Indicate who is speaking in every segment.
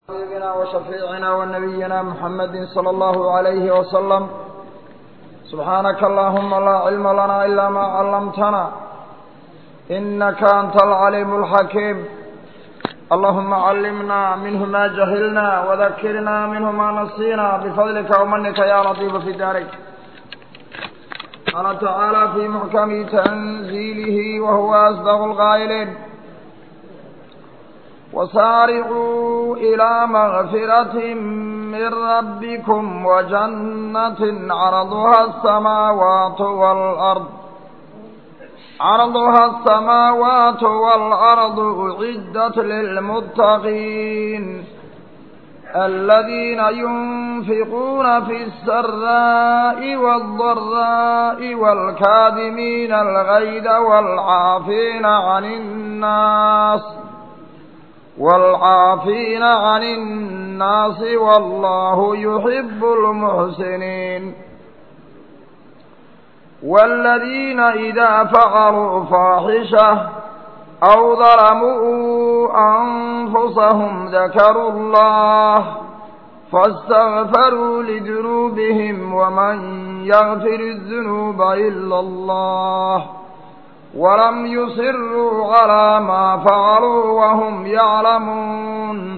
Speaker 1: حبيبنا وشفيعنا ونبينا محمد صلى الله عليه وسلم سبحانك اللهم لا علم لنا إلا ما علمتنا إنك أنت العليم الحكيم اللهم علمنا منه ما جهلنا وذكرنا منه ما نسينا بفضلك ومنك يا لطيف في دارك قال تعالى في محكم تنزيله وهو أصدق القائلين وسارعوا إلى مغفرة من ربكم وجنة عرضها السماوات والأرض عرضها السماوات والأرض أعدت للمتقين الذين ينفقون في السراء والضراء والكاذمين الغيظ والعافين عن الناس والعافين عن الناس والله يحب المحسنين والذين إذا فعلوا فاحشة أو ظلموا أنفسهم ذكروا الله فاستغفروا لذنوبهم ومن يغفر الذنوب إلا الله ولم يصروا على ما فعلوا وهم يعلمون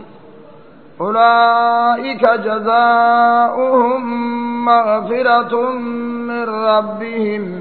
Speaker 1: أولئك جزاؤهم مغفرة من ربهم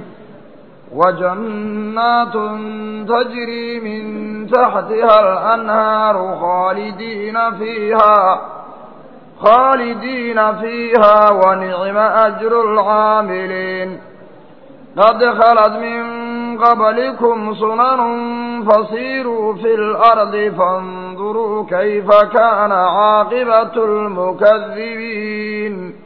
Speaker 1: وجنات تجري من تحتها الأنهار خالدين فيها خالدين فيها ونعم أجر العاملين قد خلت من قبلكم سنن فصيروا في الأرض فانظروا كيف كان عاقبة المكذبين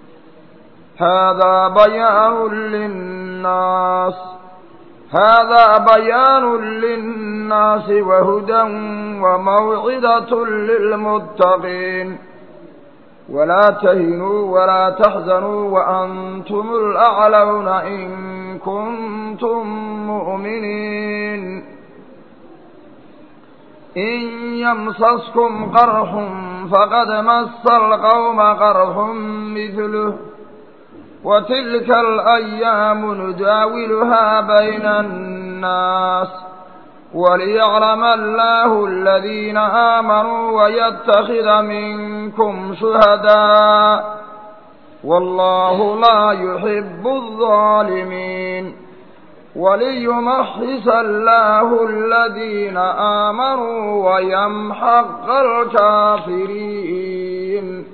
Speaker 1: هذا بيان للناس هذا بيان للناس وهدى وموعظة للمتقين ولا تهنوا ولا تحزنوا وأنتم الأعلون إن كنتم مؤمنين إن يمسسكم قرح فقد مس القوم قرح مثله وتلك الأيام نداولها بين الناس وليعلم الله الذين آمنوا ويتخذ منكم شهداء والله لا يحب الظالمين وليمحص الله الذين آمنوا ويمحق الكافرين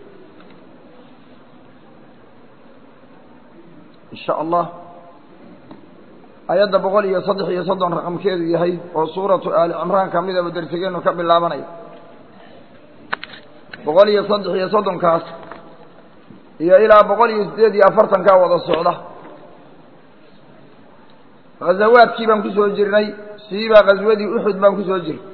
Speaker 1: إن شاء الله ayadda boqol iyo saddex iyo soddon raqamkeedu yahay oo suuratu aali cimraan ka midaba dersigeennu ka bilaabanaya boqol iyo saddex iyo soddonkaas iyo ilaa boqol iyo siddeed iyo afartankaa wada socda ghazawaadkii baan kusoo jirnay siibaa ghaswadii uxud baan kusoo jirnay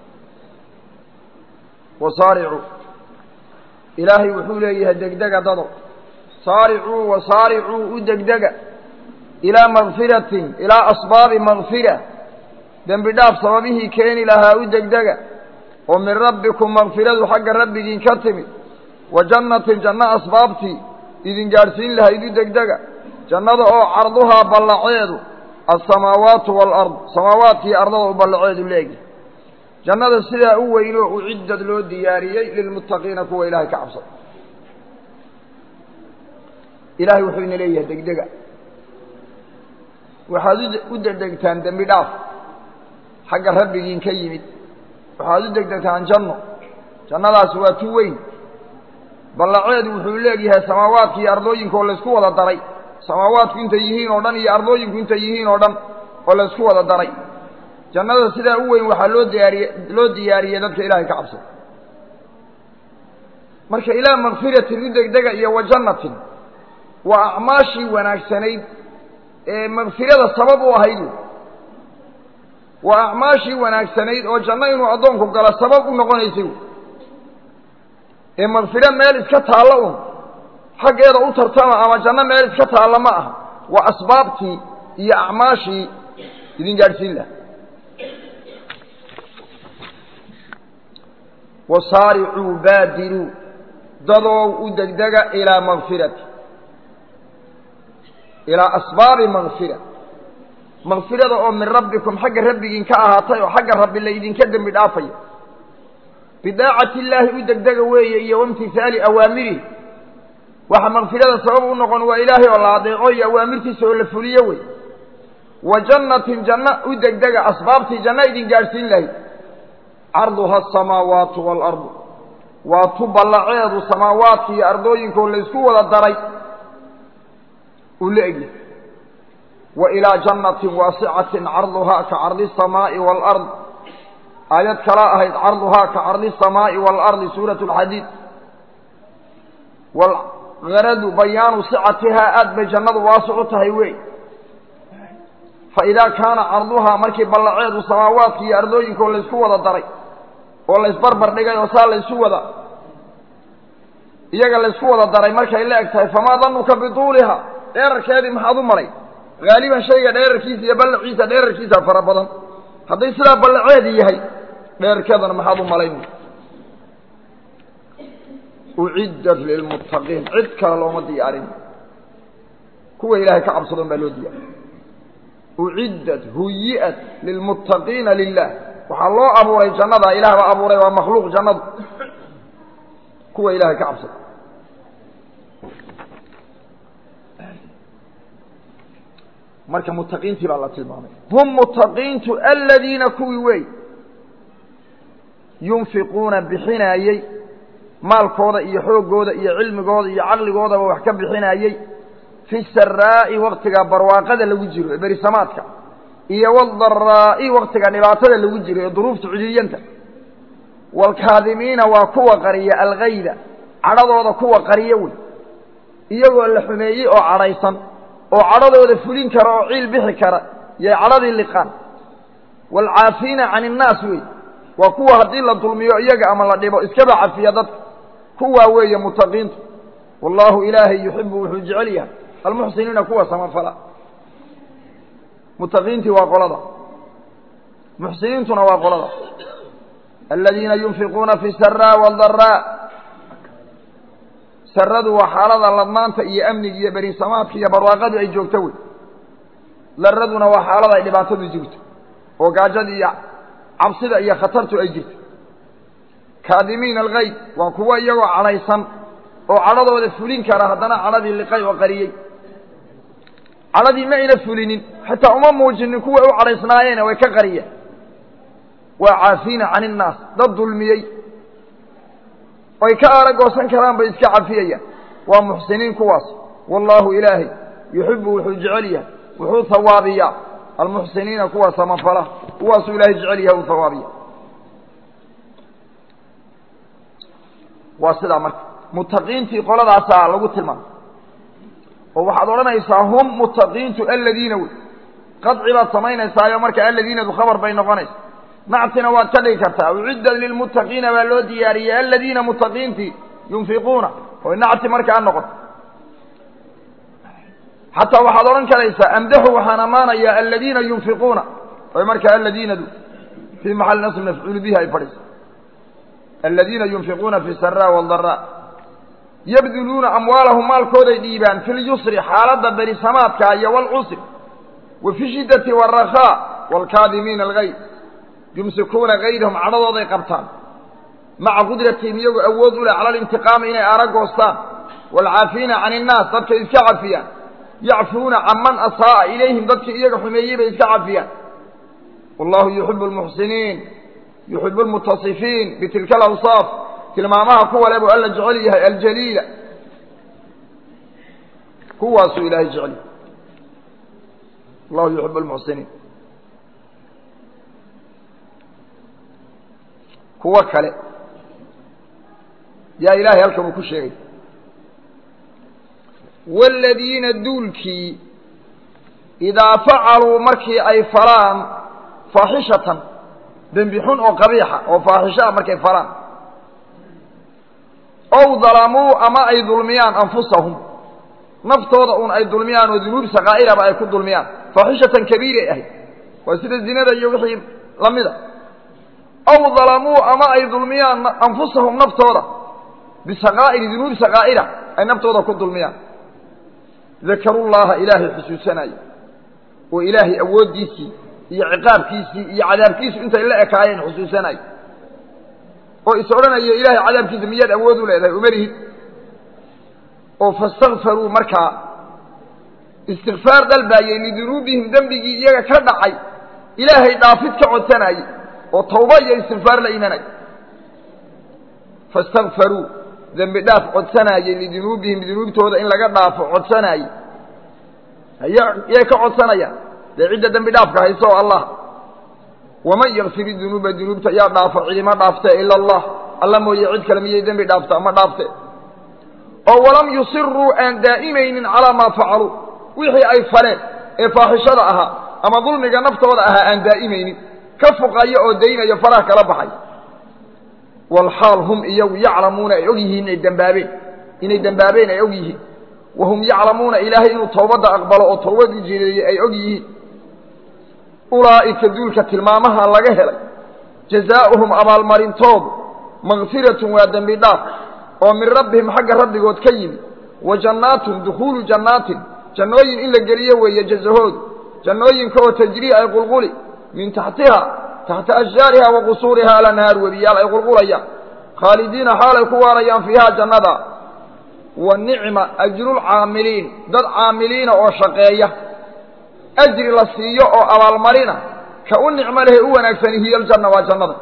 Speaker 1: wasaaricuu ilaahay wuxuu leeyahay degdega dado saaricuu wasaaricuu u degdega ilaa makfiratin ilaa asbaabi makfira dembi dhaaf sababihii keeni lahaa u degdega oo min rabbikum makfiradu xagga rabbigiin ka timid wa jannatin janno asbaabtii idin gaadhsiin lahayd u degdega jannada oo carduhaa ballaceedu alsamaawaatu waalard samaawaadkii ardada u ballaceedu leegi jannada sidaa u weyn oo uciddad loo diyaariyey lilmuttaqiina kuwa ilaahay ka cabsada ilaahay wuxuu ina leeyahay degdega waxaad u degdegtaan dembi dhaaf xagga rabbigiin ka yimid waxaad u degdegtaan janno jannadaasi waa tu weyn ballaceedu wuxuu leegyahay samaawaadka iyo ardooyinka oo laysku wada daray samaawaadku intay yihiin oo dhan iyo ardooyinku intay yihiin oo dhan oo laysku wada daray jannada sidaa u weyn waxaa loo diyaariye loo diyaariyey dadka ilaahay ka cabsada marka ilaa makfiratin u degdega iyo wa jannatin waa acmaashii wanaagsanayd ee makfirada sabab u ahayd waa acmaashii wanaagsanayd oo janno inuu addoonku galo sabab u noqonaysay ee makfiro meel iska taallo un xaggeeda u tartama ama janno meel iska taalla ma aha waa asbaabtii iyo acmaashii idin gaadhsiin laha wasaaricuu baadiruu dadoow u degdega ilaa makfirati ilaa asbaabi makfira makfirada oo min rabbikum xagga rabbigiin ka ahaatay oo xagga rabbi la idinka dembi dhaafaya bidaacati illaahi u degdega weeye iyo waimtihaali awaamirihi waxa makfirada sabab u noqon waa ilaahay oo la adeeco iyo awaamirtiisa oo la fuliyo wey wa jannatin janno u degdega asbaabtii janno idin gaadhsiin lahayd carduha asamaawaatu waalardu waa tu ballaceedu samaawaadka iyo ardooyinkoo laysku wada daray uu la egyahay wa ilaa jannatin waasicatin carduhaa ka cardi asamaa'i waalard aayad kala ahayd carduhaa ka cardi asamaa'i waalardi suurat alxadiid walgaradu bayaanu sicatihaa aad bay jannadu waasic u tahay wey fa idaa kaana carduhaa markii ballaceedu samaawaadka iyo ardooyinkoo laysku wada daray oo laysbarbar dhigay oo saa laysu wada iyaga laysku wada daray markay la eg tahay famaa danuka bituuliha dheerarkeedii maxaad u malay haaliban shayga dheerarkiisa iyo ballaciisa dheerarkiisa fara badan hadday sidaa ballaceedi yahay dheerarkeedana maxaad u malayn uciddat lilmuttaqiin cid kale looma diyaarin kuwa ilaahay ka cabsadon baa loo diyaariy uciddat huyi'at lilmuttaqiina lilah waxaa loo abuuray jannada ilaah baa abuuray waa makhluuq jannadu kuwa ilaahay ka cabsada marka muttaqiintii baa la tilmaamay hum muttaqiintu aladiina kuwii wey yunfiquuna bixinaayey maalkooda iyo xooggooda iyo cilmigooda iyo caqligoodaba wax ka bixinaayey fi saraa'i waktiga barwaaqada lagu jiro ee berisamaadka iyo waaldaraa'i waktiga dhibaatada lagu jiro ee duruufta cidiyanta waalkaadimiina waa kuwa qariya algayda cadhadooda kuwa qariyo wey iyagoo la xumeeyey oo cadhaysan oo cadhadooda fulin kara oo ciil bixi kara yay cadhadii liqaan waalcaafiina can innaas wey waa kuwa haddii la dulmiyo iyaga ama la dhibo iskaba cafiya dadka kuwaa weeye muttaqiintu wallaahu ilaahay yuxibu wuxuu jecel yahay almuxsiniina kuwa samafala muttaqiintii waa qolada muxsiniintuna waa qolada aladiina yunfiquuna fi saraa waaldaraa saradu waa xaalada ladmaanta iyo amniga iyo berisamaadka iyo barwaaqadu ay joogto wey daraduna waa xaalada ay dhibaatadu jirto oo gaajada iyo cabsida iyo khatartu ay jirto kaadimiina alkayd waa kuwo iyagoo cadhaysan oo cadhadooda fulin kara haddana cadhadii liqay oo qariyey cadhadii ma ayna fulinin xitaa uma muujinin kuwa u cadhaysnaayeene way ka qariyeen waa caafiina can innaas dad dulmiyey oy ka aaragoosan karaan bay iska cafiyayaan waa muxsiniin kuwaas wallaahu ilaahay yuxibu wuxuu jecel yahay wuxuu hawaabiyaa almuxsiniina kuwa samafala kuwaasuu ilaahay jecel yahay uu hawaabiya waa sidaa marka muttaqiintii qoladaasaa lagu tilmaamay oo waxaad odhanaysaa hum muttaqiintu aladiina wey qadci baad samaynaysaayo marka aladiinadu khabar bay noqonaysa nactina waad ka dhigi kartaa uciddat lilmuttaqiina baa loo diyaariyey aladiina muttaqiintii yunfiquuna oy nacti markaa noqoto xataa waxaad odhan karaysaa amdaxu waxaan ammaanayaa aladiina yunfiquuna oy markaa aladiinadu fii maxali nasb mafcuulu bihi ay fadhiso aladiina yunfiquuna fi saraa waaldaraa yabduluuna amwaalahum maalkooday dhiibaan fi lyusri xaaladda berisamaadka iyo waalcusri wa fi shiddati waalrakhaa waalkaadimiina algayd yumsikuuna gaydahum cadhadooday qabtaan maca qudratihim iyagoo awood u leh cala alintiqaami inay aragoostaan waalcaafiina can innaas dadkay iska cafiyaan yacfuuna can man asaa'a ilayhim dadkii iyaga xumeeyey bay iska cafiyaan wallahu yuxibu almuxsiniin yuxibu almutasifiin bitilka alawsaaf tilmaamaha kuwa le buu alla jecel yahay aljaliila kuwaasuu ilaahay jecel yahay wallahu yuxibu almuxsiniin kuwo kale yaa ilaahay halkan uu ku sheegay waaladiina duulkii idaa facaluu markii ay falaan faaxishatan dembi xun oo qabiixa oo faaxisho ah markay falaan ow dalamuu ama ay dulmiyaan anfusahum naftooda un ay dulmiyaan oo dunuub sakaa'iraba ay ku dulmiyaan faaxishatan kabiiray ahayd waa sida zinada iyo wixii lamida aw dalamuu ama ay dulmiyaan anfusahum naftooda bisakaa'iri dunuubi sakaa'ira ay naftooda ku dulmiyaan dakarullaha ilaahay xusuusanaya oo ilaahay awooddiisii iyo ciqaabkiisii iyo cadaabkiisu intay la ekaayeen xusuusanaya oo is odhanaya ilaahay cadaabkiisa miyaad awood u leedahay umalihid oo fastakfaruu markaa istikfaar dalbaayey lidunuubihim dembigii iyaga ka dhacay ilaahay dhaafid ka codsanayey oo tawba iyo istikfaar la imanay fastakfaruu dembi dhaaf codsanaayey lidunuubihim dunuubtooda in laga dhaafo codsanaayey yay ka codsanayaan dee cidda dembi dhaafka hayso oo allah waman yakfir dunuuba dunuubta yaa dhaafo cidima dhaaftee ila allah alla mooye cid kale miyay dembi dhaaftaa ma dhaafte oo walam yusiruu aan daa'imaynin calaa maa facaluu wixii ay faleen ee faaxishada ahaa ama dulmiga naftooda ahaa aan daa'imaynin ka fuqaya oo daynayo faraha kala baxay walxaal hum iyagu yaclamuuna ay og yihiin inay dembaabeen inay dembaabeen ay og yihiin wahum yaclamuuna ilaahay inuu towbadda aqbalo oo towbad u jireeyey ay og yihiin ulaa'ika duulka tilmaamaha laga helay jazaa'uhum abaalmarintoodu makfiratun waa dembi dhaaf oo min rabbihim xagga rabbigood ka yimi wa jannaatun dukhuulu jannaatin jannooyin in la geliyo weeye jazahoodu jannooyinka oo tajrii ay qulquli min taxtiha taxta ashjaariha wa qusuuriha alanhaar webiyaal ay qulqulayaan khaalidiina xaalay ku waarayaan fiiha jannada wa nicma ajrulcaamiliin dad caamiliina oo shaqeeya ajri la siiyo oo abaalmarina ka u nicmo lehe u wanaagsani hiyo aljanna waa jannada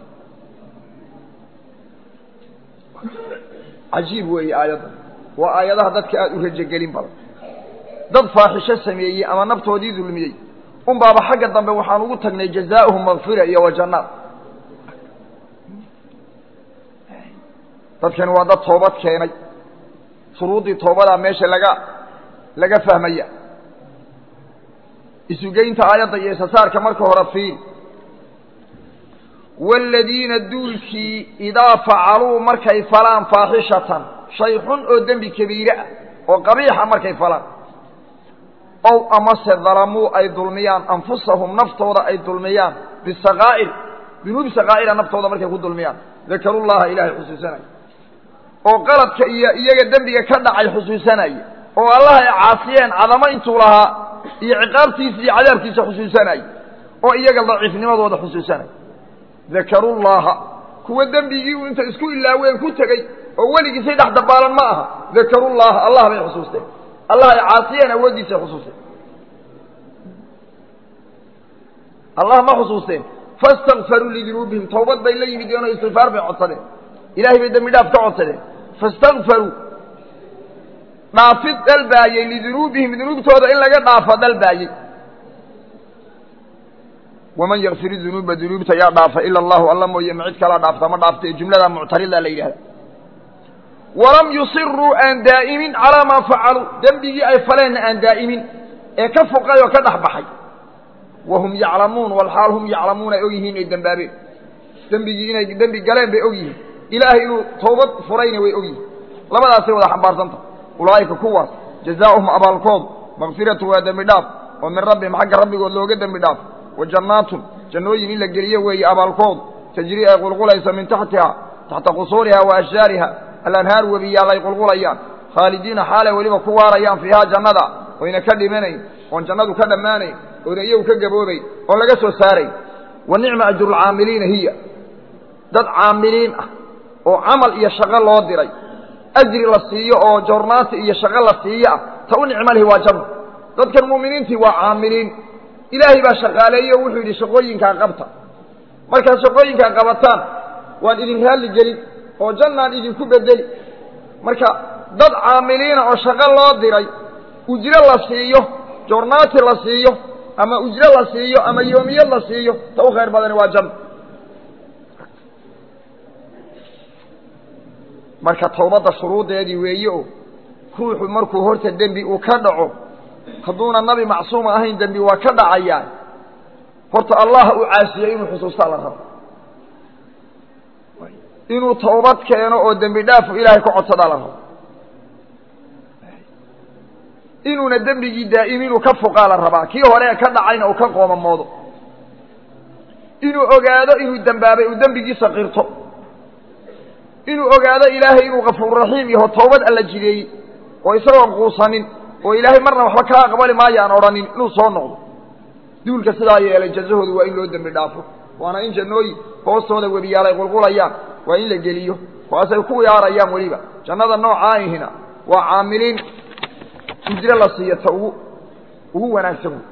Speaker 1: cajiib weeye aayaddan waa aayadaha dadka aada u rajogelin badan dad faaxisho sameeyey ama naftoodii dulmiyey un baaba xagga dambe waxaan ugu tagnay jazaa'uhum makfira iyo wa jannaat dadkani waa dad toobad keenay shuruuddii toobadaa meesha laga laga fahmaya isugeynta aayadda iyo isasaarka marka hore fiil waaladiina duulkii idaa facaluu markay falaan faaxishatan shay xun oo dembi kabiire ah oo qabiixa markay falaan ow amase dalamuu ay dulmiyaan anfusahum naftooda ay dulmiyaan bisakaa'ir dunuubi sakaa'ira naftooda markay ku dulmiyaan dakarullaha ilaahay xusuusanaya oo qaladka iyo iyaga dembiga ka dhacay xusuusanaya oo allah ay caasiyeen cadamo intuu lahaa iyo ciqaabtiisa iyo cadaabkiisa xusuusanaya oo iyaga daciifnimadooda xusuusanaya dakarullaha kuwa dembigii uu inta isku ilaaween ku tegey oo weligiisay dhex dabaalan ma aha dakarullaha allah bay xusuusteen allah ay caasiyeen awooddiisay xusuusteen allah ma xusuusteen fastakfaruu lidunuubihim tawbad bay la yimideen oo istikfaar bay codsadeen ilahay bay dembi dhaaf ka codsadeen fastakfaruu dhaafid dalbaayey lidunuubihim dunuubtooda in laga dhaafo dalbaayey waman yakfir dunuuba dunuubta yaa dhaafa ila allahu alla mooye ma cid kalaa dhaafta ma dhaafta ee jumlada muctarida la yidhahda walam yusiruu aan daa'imin calaa maa facaluu dembigii ay faleenna aan daa'imin ee ka foqay oo ka dhex baxay wahum yaclamuun walxaal hum yaclamuun ay og yihiin inay dembaabeen dembigii inay dembi galeen bay og yihiin ilaahay inuu toobad furayna way og yihiin labadaasay wada xambaarsanta ulaa'ika kuwaas jazaa'uhum abaalkoodu makfiratu waa dembi dhaaf oo min rabbihim xagga rabbigood looga dembi dhaaf wa jannaatun jannooyin in la geliyo weeye abaalkoodu tajrii ay qulqulayso min taxtiha taxta qusuuriha wa ashjaariha alanhaar webiyaal ay qulqulayaan khaalidiina xaalay weliba ku waarayaan fiihaa jannada oyna ka dhimanayn oon jannadu ka dhammaanayn oona iyagu ka gaboobayn oon laga soo saarayn wa nicma ajrulcaamiliina hiya dad caamiliin ah oo camal iyo shaqo loo diray ajri la siiyo oo joornaanti iyo shaqo la siiyo ah ta u nicmo lihi waa janno dadkan mu'miniintii waa caamiliin ilaahay baa shaqaaleeye o wuxuu yidhi shaqooyinkaa qabta markaad shaqooyinkaa qabataan waan idin raalli gelin oo jannaan idinku bedeli marka dad caamiliina oo shaqo loo diray ujro la siiyo joornaati la siiyo ama ujro la siiyo ama yoomiyad la siiyo ta u khayr badani waa janno marka towbadda shuruuddeedii weeye o ruuxu markuu horta dembi uu ka dhaco hadduuna nabi macsuuma ahayn dembi waa ka dhacayaa horta allah u caasiyo inuu xusuustaa la rabo inuu towbad keeno oo dembi dhaafu ilaahay ka codsadaa la rabo inuuna dembigii daa'im inuu ka foqaa la rabaa kii hore ka dhacayna uu ka qoomamoodo inuu ogaado inuu dembaabay uu dembigiisa qirto inuu ogaado ilaahay inuu kafuurraxiim yaho toobad alla jideeyey oo isagoon quusanin oo ilaahay marna waxba kaa aqbali maayo aan odhanin inuu soo noqdo duulka sidaa yeelay jazahoodu waa in loo dembi dhaafo waana in jannooyin hoostooda webiyaal ay qulqulayaan waa in la geliyo waasay ku yaarayaan weliba jannada noocaahina waa caamiliin ujro la siiyo ta ugu ugu wanaagsan wey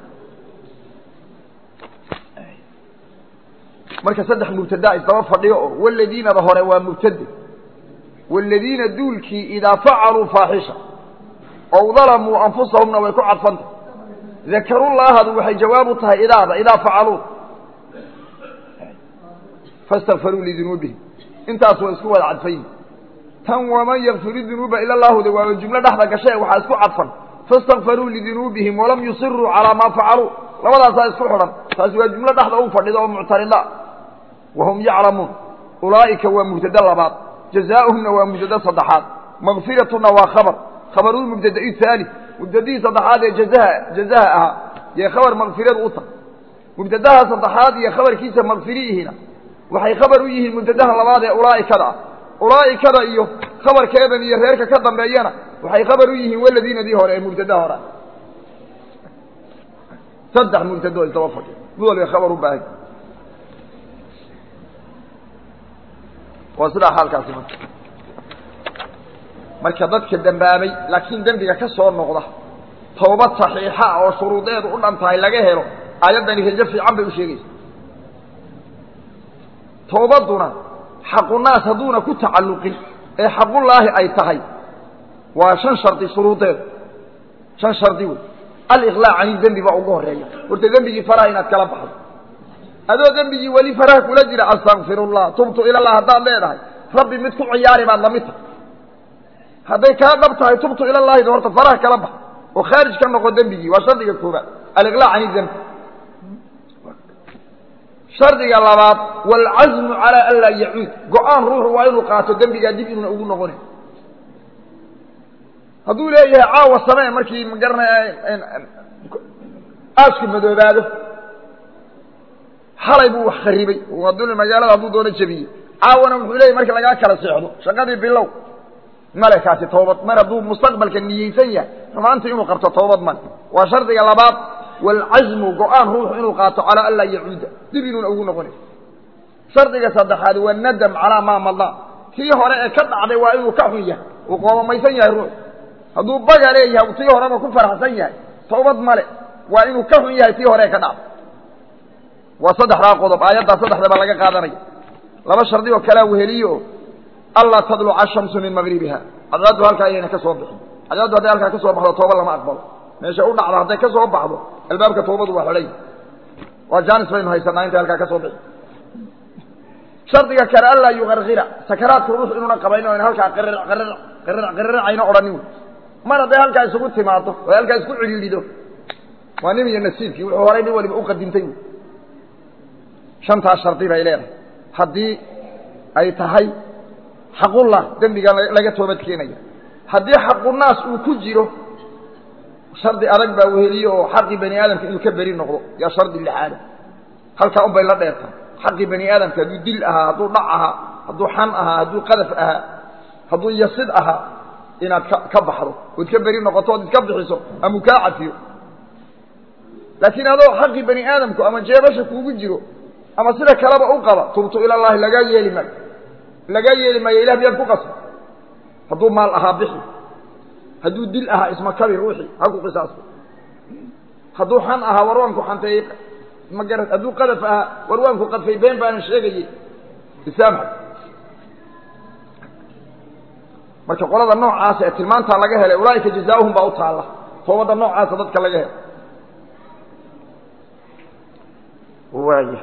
Speaker 1: marka saddex mubtadaa isdaba fadhiyo oo waladiinada hore waa mubtade waladiina duulkii idaa facaluu faaxisha ow dalamuu anfusahumna way ku cadfanta dakarullaahadu waxay jawaab u tahay idaada idaa facaluu fastakfaruu lidunuubihim intaas waa isku wada cadfayin tan waman yakfir dunuuba ila llaahuda waaba jumlo dhexda gashae waxaa isku cadfan fastakfaruu lidunuubihim walam yusiruu calaa maa facaluu labadaasaa isku xidhan taasi waa jumlo dhexda u fadhida oo muctarida wahum yaclamuun ulaa'ika waa mubtade labaad jazaa'uhumna waa mubtade saddexaad makfiratuna waa khabar khabarulmubtada'i haali mubtadihii saddexaad ee jazaha jazaha ahaa yee khabar makfiradu u tahay mubtadaha saddexaad iyo khabarkiisa makfiriihina waxay khabar u yihiin mubtadaha labaad ee ulaa'ikada ah ulaa'ikada iyo khabarkeedan iyo reerka ka dambeeyana waxay khabar u yihiin waladiinadii hore ee mubtadaha hore saddex mubtado isdaba fadhiya mid walba khabar u baahay waa sidaa xaalkaasi marka marka dadka dembaabay laakiin dembiga ka soo noqda tawbad saxiixa ah oo shuruudeedu u dhan tahay laga helo aayaddani rajo fiican bay u sheegaysa tawbadduna xaqunaas hadduuna ku tacalluqin ee xaqullaahi ay tahay waa shan shardi shuruudeedu shan shardi wey aliqlaac cani dembi baa ugu horeeya horta dembigii faraha inaad kala baxdo adoo dembigii weli faraha kula jira astakfirullah tubtu ilallah haddaad leedahay rabbi mid ku ciyaari baad lamid tahay hadday kaa dhab tahay tubtu ilallahida horta faraha kala bax oo khaarij ka noqo dembigii waa shardiga koobaad aliqlaac cani dembi shardiga labaad waalcazmu calaa an laa yacuud go-aan ruuxu waa inuu qaato dembigaa dib inuuna ugu noqonin hadduu leeyahay caawa samee markii magaranaya aasku madoobaado xalay buu wax kharibay hadduu magaalada hadduu doono jebiyey caawana wuxuu leeyahy markii lagaa kala seexdo shaqadii bilow male kaasi toobad mar hadduu mustaqbalka niyeysan yahay xumaanta inuu qabto toobad male waa shardiga labaad waalcazmu go-aan ruuxu inuu qaato calaa an laa yacuuda dib inuuna ugu noqonin shardiga saddexaad waa nadam calaa maa madaa tii hore ee ka dhacday waa inuu ka xun yahay uu qoobamaysan yahay ruux hadduu baga leeyahay tii horeba ku faraxsan yahay toobad male waa inuu ka xun yahay tii hore ee ka dhacday waa saddexdaa qodob aayaddaa saddexda baa laga qaadanaya laba shardi oo kalea weheliyo oo anlaa tadluca ashamsu min magribiha cadcaaddu halkaa ayayna ka soo bixin cadcaaddu hadday halkaa ka soo baxdo tooba lama aqbalo meesha u dhacdo hadday ka soo baxdo albaabka toobadu waa xidhay waa jaanis baynu haysanaa intay halkaa ka soo bixi shardiga kale anlaa yuqarqira sakaraadka ruux inuuna qabayno in halkaa qirr qirr qirr qirracayna odhanin wey mar hadday halkaa isugu timaado oo halkaa isku cidhiidhido waa nin iyo nasiibkii wuxuu horay nin waliba u qadintay wey shantaas shardi bay leedahay haddii ay tahay xaqullah dembiga laga toobad keenaya haddii xaqunaas uu ku jiro shardi adag baa weheliye oo xaqii bani aadamka inuu ka beri noqdo yaa shardi lixaada halkaa un bay la dheertaa xaqii bani aadamka hadduu dil ahaa hadduu dhac ahaa hadduu xan ahaa hadduu qadaf ahaa hadduu yasid ahaa inaad ka ka baxdo ood ka beri noqoto ood iska bixiso ama kaa cafiyo laakiin adoo xaqii bani aadamku ama jeebasha kuugu jiro ama sida kaleba u qaba tubtu ila llahi lagaa yeeli maayo lagaa yeeli maayo ilah miyaad ku qasba hadduu maal ahaa bixi hadduu dil ahaa ismakabi ruuxii ha ku qisaasto hadduu xan ahaa warwaanku xanteeyey magara hadduu qadaf ahaa warwaanku qadfay been baanan sheegayey isaamxa marka qolada noocaasa ee tilmaantaa laga helay ulaaika jazaauhum baa u taalla toobadda noocaasa dadka laga helay waaya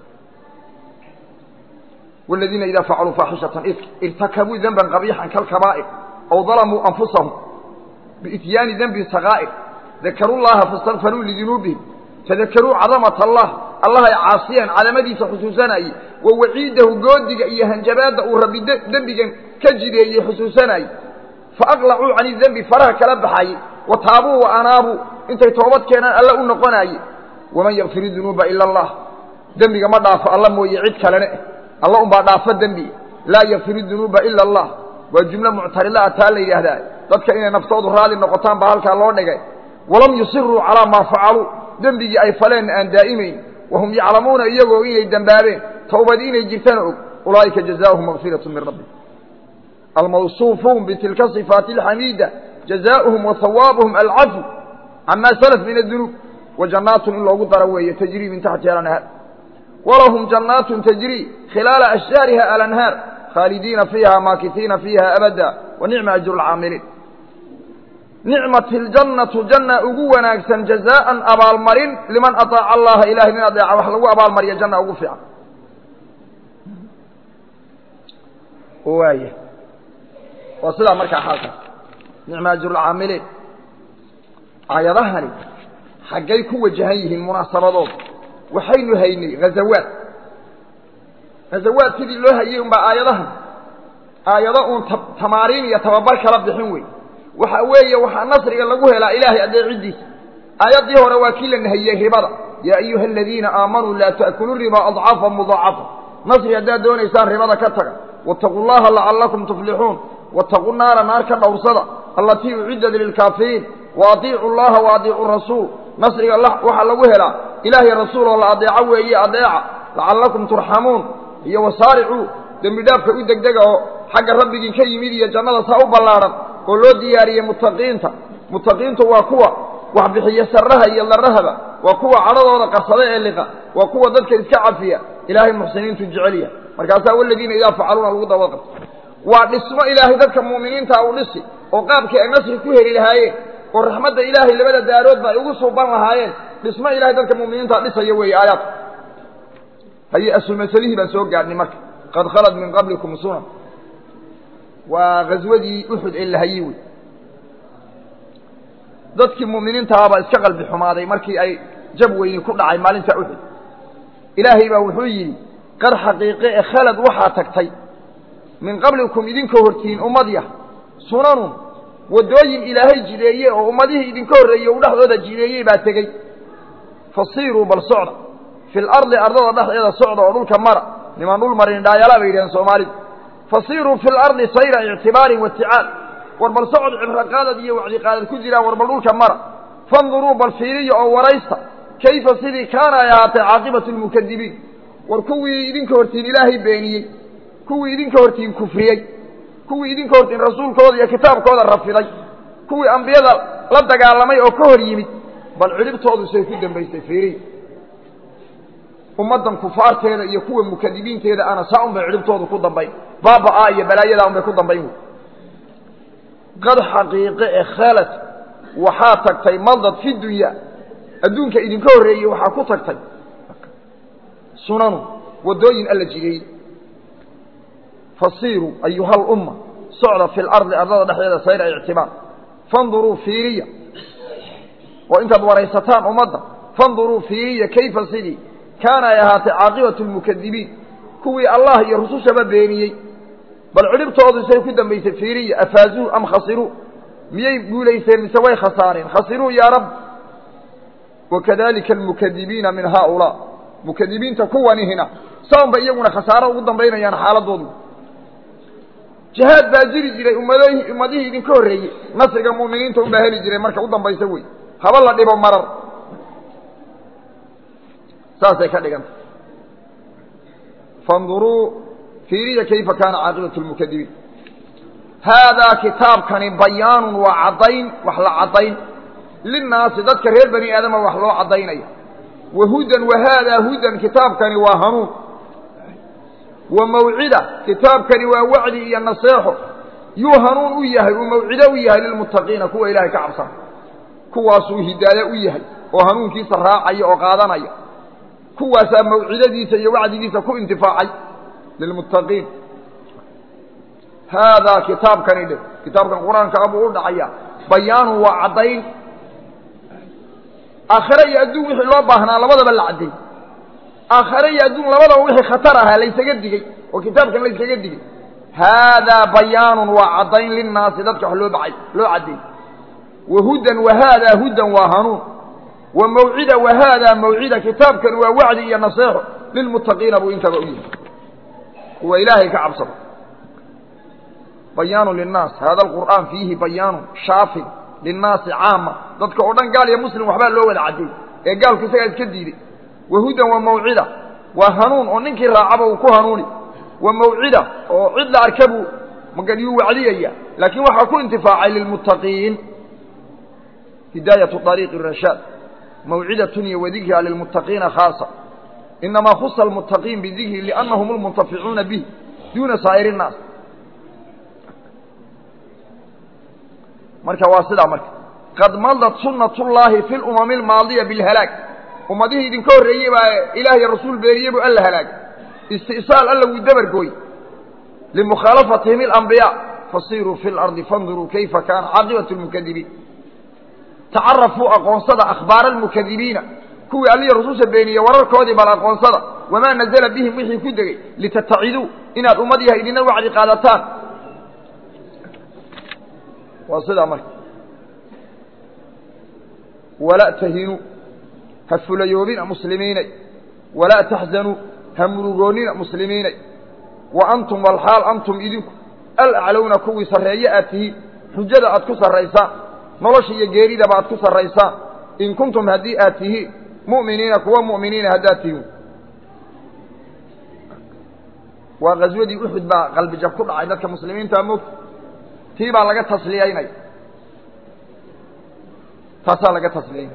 Speaker 1: والذينa إذا فعلوا فاحشة ارتكبوا ذنبا قبيحا كالكبائر أو ظلموا أنفسهم بإتيان ذنب صغائر ذكروا الله فاستغفروا لذنوبهم تذكروا عظمة الله الله عاصيا على مديس حسوسنا ووعيده قودك إيا هنجباد ورب ذنبك كجري حسوسنا فأقلعوا عن الذنب فرها كلبحي وتابوا وأنابوا انت توبت كان ألا أنقناي ومن يغفر الذنوب إلا الله dembiga ma dhaafo alla mooye cid kalene alla unbaa dhaafo dembi laa yakfiru dunuuba ila allah waa jumlo muctarida a taa la yidhaahdaa dadka inay naftoodu raali noqotaan baa halkaa loo dhigay walam yusiruu calaa maa facaluu dembigii ay faleenna aan daa'imayn wahum yaclamuuna iyagoo inay dembaabeen towbadii inay jirtana og ulaa'ika jazaauhum makfiratu min rabbi almawsuufuun bitilka صifaati اlxamiida jazaauhum wa hawaabuhum alcafu cama salaf min adunuub wa jannaatun in loogu daro weeye tajrii min taxtiha alanhaar walahum jannaatun tajrii khilaala ashjaariha alanhaar khaalidiina fiiha maakisiina fiiha abada wa nicma ajru lcaamiliin nicmat اljannatu janna ugu wanaagsan jazaaan abaalmarin liman aطaaca allaha ilahay nin adeeca wax lagu abaalmariya janna ugu fiican waaya waa sidaa markaa xaalkaas nicma ajrulcaamiliin aayadahani xaggay ku wajahan yihiin munaasabadooda waxaynu haynay ghazawaad ghazawaad sidii loo hayey unbaa aayadahan aayado uun tamaariin iyo tababar kala bixin wey waxa weeye waxaa nasriga lagu helaa ilaahay adeeciddiisa aayaddii hore waa kii la nahiyey ribada yaa ayuha aladiina aamanuu laa ta'kuluu riba adcaafa mudaacafa nasri haddaad doonaysaan ribada ka taga waataquu llaha lacallakum tuflixuun waataquu naara naar ka dhowrsada allatii uciddat lilkaafiriin wa adiicu llaha wa adiicu rasuul nasriga waxaa lagu helaa ilaahay rasuul oo la adeeco weeye adeeca lacallakum turxamuun iyo wasaaricuu dembi dhaafka u degdega oo xagga rabbigii ka yimid iyo jannada saa u ballaadhan oo loo diyaariyey muttaqiinta muttaqiintu waa kuwa wax bixiya sarraha iyo darrahaba waa kuwa cadhadooda qarsada ee liqa waa kuwa dadka iska cafiya ilaahay muxsiniintu jecelya markaasaa waladiina idaa facaluuna lagu daba qabto waa dhismo ilaahay dadka mu'miniinta u dhisi oo qaabkii ay nasri ku heli lahaayeen oo raxmadda ilaahay labada daaroodba ay ugu suuban lahaayeen dhismo ilahay dadka mu'miniinta dhisaya weeye aayaadka haye asulmasalihii baan soo gaadhnay marka qad khalad min qablikum sunan waa ghaswadii uxud ee la hayey wey dadkii mu'miniintahabaa iska qalbi xumaaday markii ay jab weyni ku dhacay maalinta uxud ilaahay baa wuxuu yidhi qad xaqiiqe e khalad waxaa tagtay min qablikum idinka hortiin ummadyah sunanun waddooyin ilaahay jideeye oo ummadihii idinka horreeyey u dhexdooda jideeyey baa tegey fasiiruu bal socda fi lardi ardada dhexdeeda socda oo dhulka mara nimaan dhul marin dhaayalaa bay yidhaheen soomaalidu fasiiruu fi lardi sayra ictibaarin waticaal war bal socod cibraqaadad iyo wacdiqaadad ku jiraan war bal dhulka mara fanduruu bal fiiriya oo waraysta kayfa sidii kaana ay ahaatay caaqibatu lmukadibiin war kuwii idinka hortiin ilaahay beeniyey kuwii idinka hortiin kufriyey kuwii idinka hortiin rasuulkooda iyo kitaabkooda rafiday kuwii ambiyada la dagaalamay oo ka hor yimid bal cidhibtoodu say ku dambaysay fiiriya ummaddan kufaarteeda iyo kuwa mukadibiinteeda ana saa un bay cidhibtoodu ku dambayn baaba-a iyo balaayadaa un bay ku dambayn wey qad xaqiiqe e khalad waxaa tagtay maldad fi dunya adduunka idinka horreeyey waxaa ku tagtay sunanu waddooyin alla jideeyey fasiiruu ayuha lumma socda fi lardi ardada dhexdeeda sayra ictibaar fanduruu fiiriya oo intaad waraysataan ummadda fanduruu fiiriya kayfa sidii kaana ay ahaatay caaqibatu lmukadibiin kuwii allah iyo rusushaba beeniyey bal cidhibtoodu say ku dambaysay fiiriya afaazuu am khasiruu miyay guulayseen mise way khasaareen khasiruu yaa rab wakadalika almukadibiina min haaulaa mukadibiinta kuwanihina saun bay iyaguna khasaaro ugu dambaynayaan xaaladoodu jihaad baa jiri jiray ummad ummadihii idinka horreeyey nasriga mu'miniinta unbaa heli jiray marka u dambaysa wey haba la dhibo marar saasay ka dhiganta fanduruu fiiriya kayfa kaana caaqibatu lmukadibiin haadaa kitaabkani bayaanun waa caddayn wax la caddayn linnaasi dadka reer bani aadama wax loo caddaynaya wa hudan wa haadaa hudan kitaabkani waa hanuun wa mawcida kitaabkani waa wacdi iyo naseexo yuu hanuun u yahay uu mawcido u yahay lilmuttaqiina kuwa ilaahay ka cabsana kuwaasuu hidaaye u yahay oo hanuunkiisa raacaya oo qaadanaya kuwaasaa mawcidadiisa iyo wacdigiisa ku intifaacay lilmuttaqiin haadaa kitaabkani dhe kitaabkan qur-aanka abuu u dhacaya bayaanun waa caddayn aakhare iyo adduun wixii loo baahnaa labadaba la cadday aakhare iyo adduun labadaba wixii khatar ahaa laysaga digey oo kitaabkan laysaga digey haadaa bayaanun waa caddayn linnaasi dadka wax loo bacay loo cadday wa hudan wa haadaa hudan waa hanuun wa mawcida wa haadaa mawcida kitaabkan waa wacdi iyo naseexo lilmuttaqiina buu intaba u yihi kuwa ilaahay ka cabsado bayaanu linnaas hada alqur'aan fiihi bayaanu shaafin linnaasi caama dadka oo dhan gaal iyo muslim waxbaa loo wada caddeey ee gaalku isagaa iska diiday wa hudan wa mawcida waa hanuun oo ninkii raacaba uu ku hanuuni wa mawcida oo cid la arka buu magadiyuu wacdiyaya laakiin waxaa ku intifaacay lilmuttaqiin hidaayatu ariiqi rashaad mawcidatun iyo wadikra lilmuttaqiina khaasa inamaa khusa almuttaqiin bidikri liannahum almuntaficuuna bih duuna saa'ir innaas marka waa sidaa marka qad madat sunat ullaahi fi lumami almaadiya bilhalaag ummadihii idinka horreeyey baa ilaahiy rasuul beeriye buu alla halaagay isti'saal alla wuu dabargooy limukhaalafatihim alambiyaa fasiruu fi lardi fanduruu kayfa kaana caaqibatu lmukadibiin tacarafuu aqoonsada akhbaara almukadibiina kuwii allihi rasuulsha beeniyey wararkoodii bal aqoonsada wamaa nazala bihim wixii ku degey litataciduu inaad ummad yahay idina wacdi qaadataan waa sidaa marka walaa tahinuu ha fulayoobina muslimiinay walaa taxzanuu ha murugoonnina muslimiinay wa antum walxaal antum idinku alaclowna kuwii sarreeye aad tihiin xujada aad ku sarraysaan nolosha iyo geeridaba aad ku sarraysaan in kuntum haddii aad tihiin mu'miniina kuwa mu'miniina haddaad tihiin waa qaswadii uxud baa qalbijab ku dhacay dadka muslimiinta moogta tii baa laga tasliyaynaya taasaa laga tasliyaynaya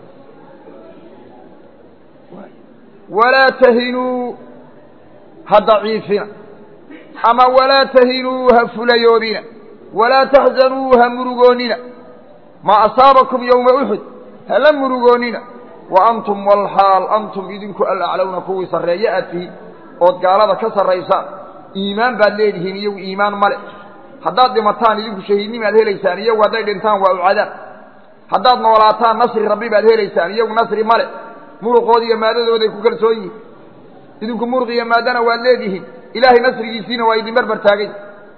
Speaker 1: walaa tahinuu ha daciifina ama walaa tahinuu ha fulayoobina walaa taxzanuu ha murugoonnina maa asaabakum yowma uxud hala murugoonnina wa antum walxaal antum idinku alaclowna kuwii sarreeye aad tihiin ood gaalada ka sarraysaan iimaan baad leedihiin iyagu iimaan male haddaad dhimataan idinku shahiidnimaad helaysaan iyagu hadday dhintaan waa u cadaab haddaad noolaataan nasri rabbi baad helaysaan iyagu nasri male muruqooda iyo maadadooday ku kalsoon yihin idinku muruq iyo maadana waad leedihiin ilaahay nasrigiisiina waa idin barbar taagay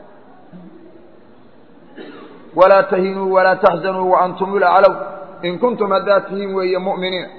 Speaker 1: walaa tahinuu walaa taxzanuu wa antum ulaclow in kuntum haddaad tihiin weeye mu'miniina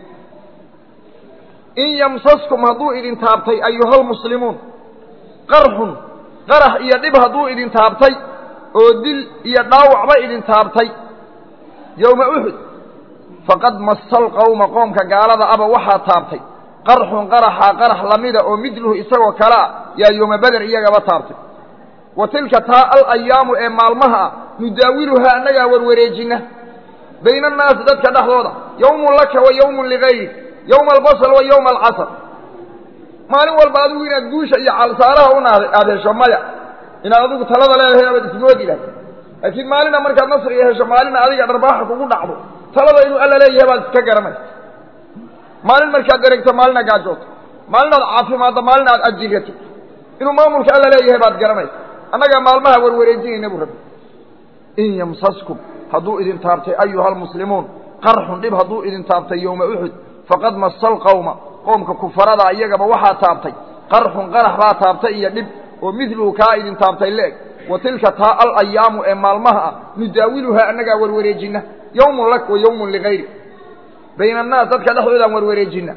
Speaker 1: in yamsaskum hadduu idin taabtay ayuhalmuslimuun qarxun qarax iyo dhib hadduu idin taabtay oo dil iyo dhaawacba idin taabtay yowma uxud faqad masal qowma qoomka gaalada aba waxaa taabtay qarxun qaraxa qarax lamida oo midluhu isagoo kale ah yaa yooma beder iyagaba taabtay wa tilka taa alayaamu ee maalmaha ah nudaawiluhaa annagaa warwareejina bayna annaasi dadka dhexdooda yowmun laka wa yowmun ligayrik yowma albasal wa yowma alcasr maalin walba adigu inaad guusha iyo calsaaraha una aada hesho maya inaad adigu talada leedahay abaad ismoodi lahay laakiin maalina markaad nasriga hesho maalina adiga dharbaaxa kugu dhacdo talada inuu alla leeyahay baad iska garanaysa maalin markaad dareegto maalina gaajooto maalinaad caafimaaddo maalina aad ajirato inuu maamulka alla leeyahay baad garanaysa annagaa maalmaha warwareejinayna buu rabbi in yamsaskum hadduu idin taabtay ayuha almuslimuun qarxun dhib hadduu idin taabtay yowma uxud faqad masal qowma qoomka kufarada iyagaba waxaa taabtay qarxun qarax baa taabtay iyo dhib oo midluhu kaa idin taabtay leeg wa tilka taa alayaamu ee maalmaha ah nudaawiluhaa annagaa warwareejina yowmun lak wa yowmun ligayri bayna annaas dadka dhexdoodaan warwareejina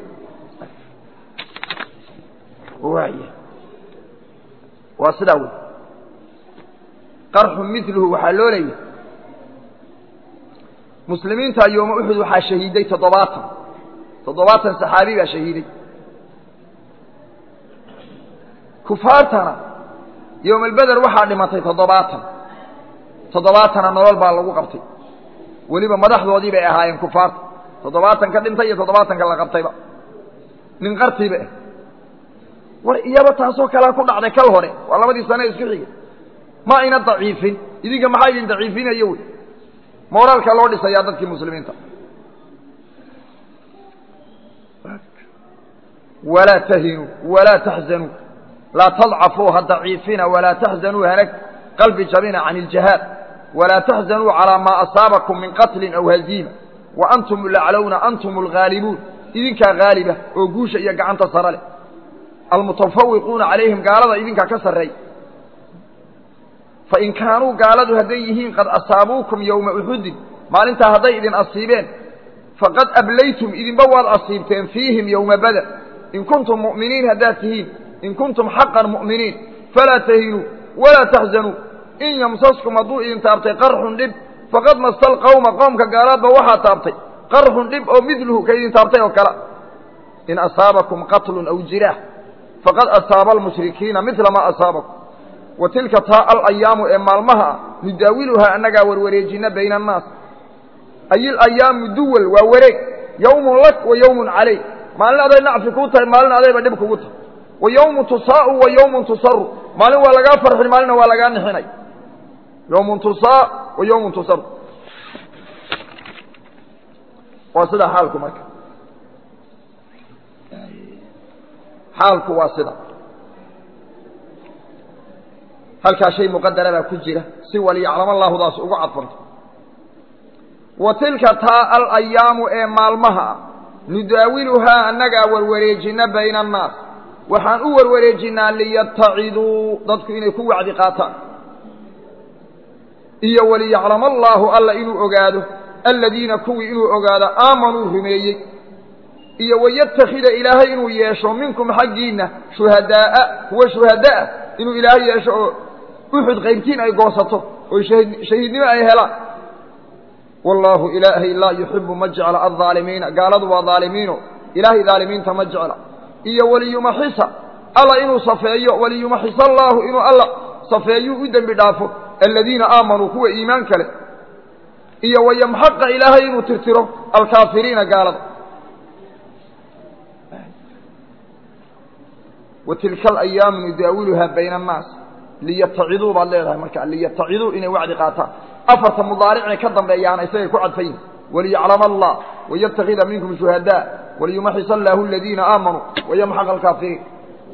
Speaker 1: waaya waa sidaa wey qarxun midluhu waxaa loo leeyahay muslimiinta yooma uxud waxaa shahiiday toddobaatan toddobaatan saxaabi baa shahiiday kufaartana yowmalbeder waxaa dhimatay toddobaatan toddobaatana nolol baa lagu qabtay weliba madaxdoodii bay ahaayeen kufaarta toddobaatan ka dhintay iyo toddobaatanka la qabtayba nin qartiiba ah war iyaba taasoo kalea ku dhacday kal hore waa labadii sane isku xigay ma ayna daciifin idinka maxaa idin daciifinayo wey mooraalka loo dhisayaa dadkii muslimiinta walaa tahinuu walaa taxzanuu laa tadcafuu ha daciifina walaa taxzanuu hana qalbi jabina can iljihaad walaa taxzanuu calaa maa asaabakum min qatlin aw haziima wa antum laclowna antum alghaalibuun idinkaa haaliba oo guusha iyo gacanta sare leh almutafawiquuna calayhim gaalada idinkaa ka sarreey fain kaanuu gaaladu hadday yihiin qad asaabuukum yowma uxudin maalintaa hadday idin asiibeen faqad ablaytum idinba waad asiibteen fiihim yowma bader in kuntum mu'miniin haddaad tihiin in kuntum xaqan mu'miniin falaa tahinuu walaa taxzanuu in yamsaskum hadduu idin taabtay qarxun dhib faqad masta alqawma qoomka gaalaadba waxaa taabtay qarxun dhib oo midluhu ka idin taabtay oo kale in asaabakum qatlun aw jiraax faqad asaaba almushrikiina midla maa asaabakum wa tilka taa alayaamu ee maalmaha ah nudaawiluhaa annagaa warwareejina bayna annaas ay ilayaamu duwal waa wareeg yowmun lak wa yowmun calayk maalin aday nacfi kuu tahay maalin adayba dhib kugu tahay wa yowmun tusaa'u wa yowmun tusaru maalin waa lagaa farxin maalinna waa lagaa nixinay yowmun tusaa wa yowmun tusaru waa sidaa xaalku marka xaalku waa sida halkaa shay muqadara baa ku jira si waliyaclama laahudaas ugu cadfanto wa tilka taa alayaamu ee maalmaha ah nudaawiluhaa annagaa warwareejina bayna annaas waxaan u warwareejinaa liyattaciduu dadku inay ku wacdi qaataan iyo waliyaclama allaahu alla inuu ogaado aladiina kuwii inuu ogaado aamanuu rumeeyey iyo wayattakhida ilaahay inuu yeesho minkum xaggiinna shuhadaa'a kuwa shuhada'a inuu ilaahay yeesho oo uxud qaybtiin ay goosato oo shahiidnimo ay helaan wallaahu ilaahay laa yuxibu ma jecla aldaalimiina gaaladu waa daalimiino ilaahay daalimiinta ma jecla iyo waliyumaxisa alla inuu safeeyo waliyumaxisa allaahu inuu alla safeeyuu u dembi dhaafo aladiina aamanuu kuwa iimaan kale iyo wayamxaqa ilaahay inuu tirtiro alkaafiriina gaalada wa tilka alayaamu nudaawiluhaa bayna annaas liyattaciduu baad leedahay marka liyattaciduu inay wacdi qaataan afarta mudaaricee ka dambeeyaana isagay ku cadfayin waliyaclama allah wayatakida minkum shuhadaa waliyumaxis allaahu aladiina aamanuu wayamxaqa alkaafiriin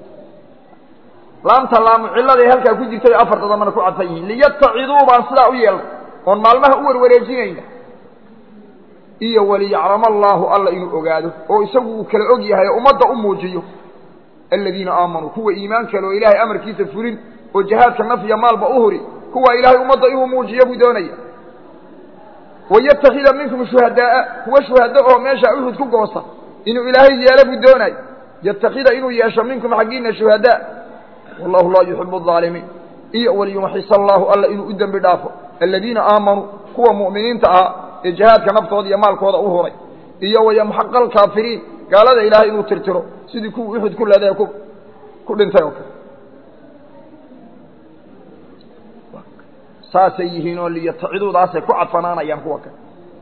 Speaker 1: laamta laamu cilladay halkaa ku jirtay afarta dambana ku cadfan yihiin liyattaciduu baan sidaa u yeelnay oon maalmaha u warwareejinayna iyo waliyaclama allaahu alla inuu ogaado oo isagu uu kala og yahay oo ummadda u muujiyo aladiina aamanuu kuwa iimaan kale oo ilaahay amarkiisa fulin oo jihaadka nafya maalba u huri kuwa ilaahay ummadda inuu muujiyo buu doonaya wayatakida minkum shuhadaaa kuwa shuhado oo meesha uxud ku goosta inuu ilaahay yeelo buu doonay yatakida inuu yeesho minkum xaggiina shuhadaa wallahu laa yuxibu aalimiin iyo waliyumaxis allaahu alla inuu u dembi dhaafo aladiina aamanuu kuwa mu'miniinta ahaa ee jihaadka naftooda iyo maalkooda u huray iyo wayamxaqa alkaafiriin gaalada ilaahay inuu tirtiro sidii kuwa uxud ku leedae ku dhintay oo kale saasay yihiin oo liyataciduudaasay ku cadfanaanayaan kuwa kale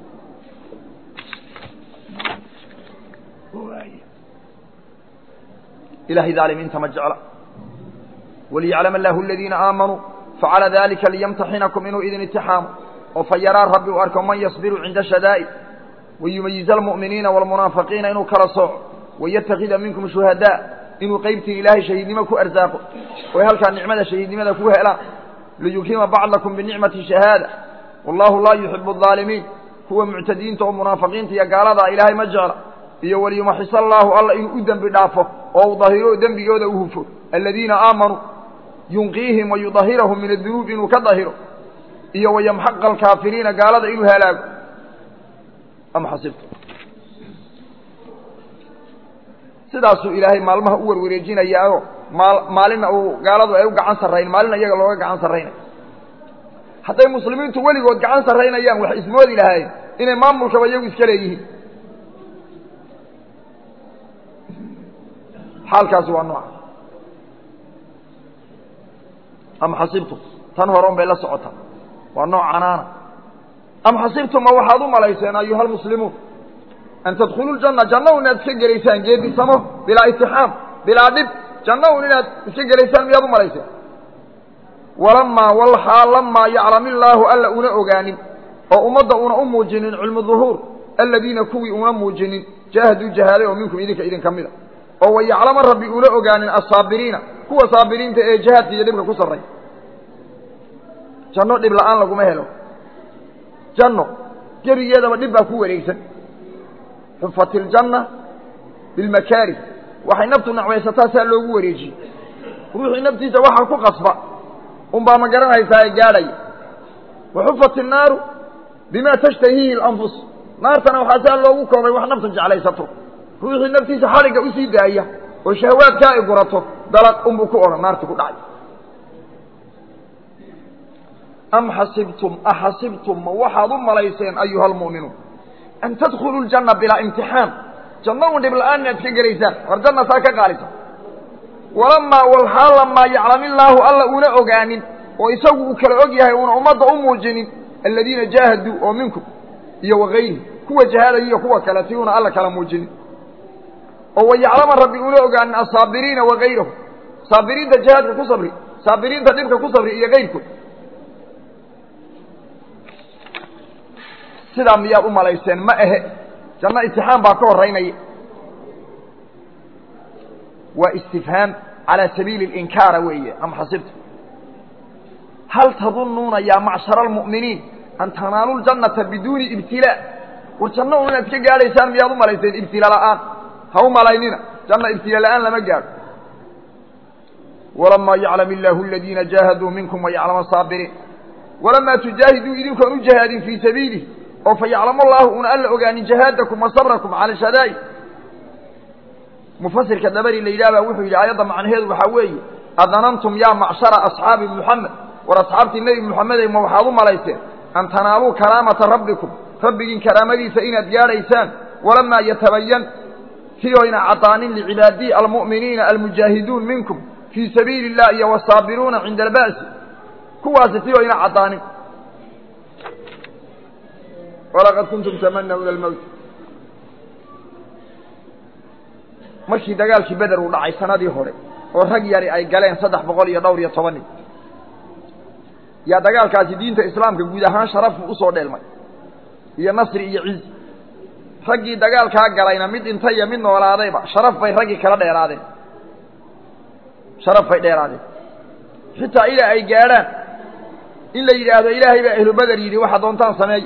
Speaker 1: ilahay daalimiinta ma jecla waliyaclam allahu aladiina aamanuu facala dalika liyamtaxinakum inuu idin itixaamo oo fa yaraa rabbi u arko man yasbiru cinda shadaa'id wayumayiza almu'miniina waalmunaafiqiina inuu kala sooco wayatakida minkum shuhadaa inuu qaybtiin ilaahay shahiidnimo ku arsaaqo oy halkaa nicmada shahiidnimada ku helaan liyukima bacdakum binicmati shahaada wallahu laa yuxibu الظaalimiin kuwa muctadiinta oo munaafiqiinta iyo gaaladaa ilaahay ma jecla iyo waliyumaxis allaahu alla inuu u dembi dhaafo oo u dahiro dembigooda u hufo aladiina aamanuu yunqiihim wayudahirahum min adunuub inuu ka dahiro iyo wayamxaqa alkaafiriina gaalada inuu halaago am xasibtu sidaasuu ilaahay maalmaha u warwareejinayaao maal maalinna uu gaaladu ay u gacan sarrayn maalinna iyaga looga gacan sarraynay hadday muslimiintu weligood gacan sarraynayaan wax ismoodi lahaayeen inay maamulkaba iyagu iska leeyihiin xaalkaasi waa nooca am xasibtum tan hore un bay la socotaa waa nooc canaana am xasibtum ma waxaad u malayseen ayuha almuslimuun an tadkhuluu ljanna janna un inaad iska gelaysaan geedisamo bilaa itixaam bilaa dhib janna un inaad iska gelaysaan miyaad u malayseen walamaa walxaa lamaa yaclam illaahu alla una ogaanin oo ummadda una u muujinin cilmu duhuur aladiina kuwii una muujinin jaahaduu jahaaday oo minkum idinka idin ka mida oo wayaclama rabbi una ogaanin assaabiriina kuwa saabiriinta ee jihaadka iyo dhibka ku sarray janno dhib la'aan laguma helo janno gebigeedaba dhib baa ku wareegsan xufat iljanna bilmakaari waxay naftu nacmaysataa saa loogu wareejiyey ruuxii naftiisa waxaa ku qasba unbaa ma garanaysaa ee gaadhaya waxufat innaaru bima tashtahiihi alanfus naartana waxaa saa loogu koobay wax naftu jeclaysato ruuxii naftiisa xadhigga usii daaya oo shahawaadkaa ay gurato dalaq unbuu ku odhan naarti ku dhacay am xasibtum axasibtum ma waxaad u malayseen ayuha almu'minuun an tadkhuluu ljanna bilaa imtixaan janno un dhib la-aan inaad ka gelaysaan war janna saa ka qaalisa walamaa walxaal lamaa yaclamillaahu alla una ogaanin oo isagu uu kala og yahay una ummadda u muujinin aladiina jaahaduu oo minkum iyo wakayri kuwa jahaadaya iyo kuwa kale ti una alla kala muujinin oo wayaclama rabbi una ogaanin asaabiriina wakayrahu saabiriinta jihaadka ku sabri saabiriinta dhibka ku sabri iyo kayrkood sidaa miyaad u malayseen ma ahe janno imtixaan baa ka horeynaya waa istifhaam calaa sabiili اlinkaara weeye am xasibta hal tadunnuuna yaa macshara almu'miniin an tanaalu ljannata biduuni ibtilaa war janno un inaad ka gaadhaysaan miyaad u malayseen ibtila la'aan ha u malaynina janna ibtila la'aan lama gaadho walamaa yaclam illaahu aladiina jaahaduu minkum wayaclama asaabiriin walamaa tujaahiduu idinkoon u jahaadin fii sabiilih oo fa yaclamu allaahu una alla ogaanin jahaadakum wa sabrakum cala shadaa'id mufasirka dabari la yidhah baa wuxuu yidhi aayadda macnaheedu waxaa weeye adanantum yaa macshara asxaabi muxamed war asxaabtii nebi muxamedey ma waxaad u malayseen an tanaaluu karaamata rabbikum rabbigiin karaamadiisa inaad gaadhaysaan walamaa yatabayan siyoyna cadaanin licibaadiyi almu'miniina almujaahiduun minkum fii sabiili illah iyo wasaabiruuna cinda alba'si kuwaasi siyoyna cadaanin walaqad kuntum tamanawna almowt markii dagaalkii beder uu dhacay sanadii hore oo rag yari ay galeen saddex boqol iyo dhowr iyo toban nin yaa dagaalkaasi diinta islaamka guud ahaan sharafu usoo dheelmay iyo nasri iyo cizi raggii dagaalkaa galayna mid dhintay iyo mid noolaadayba sharaf bay raggii kala dheeraadeen sharaf bay dheeraadeen xitaa ilaa ay gaadhaan in la yidhaahdo ilaahay baa ahlu beder yidhi waxa doontaan sameey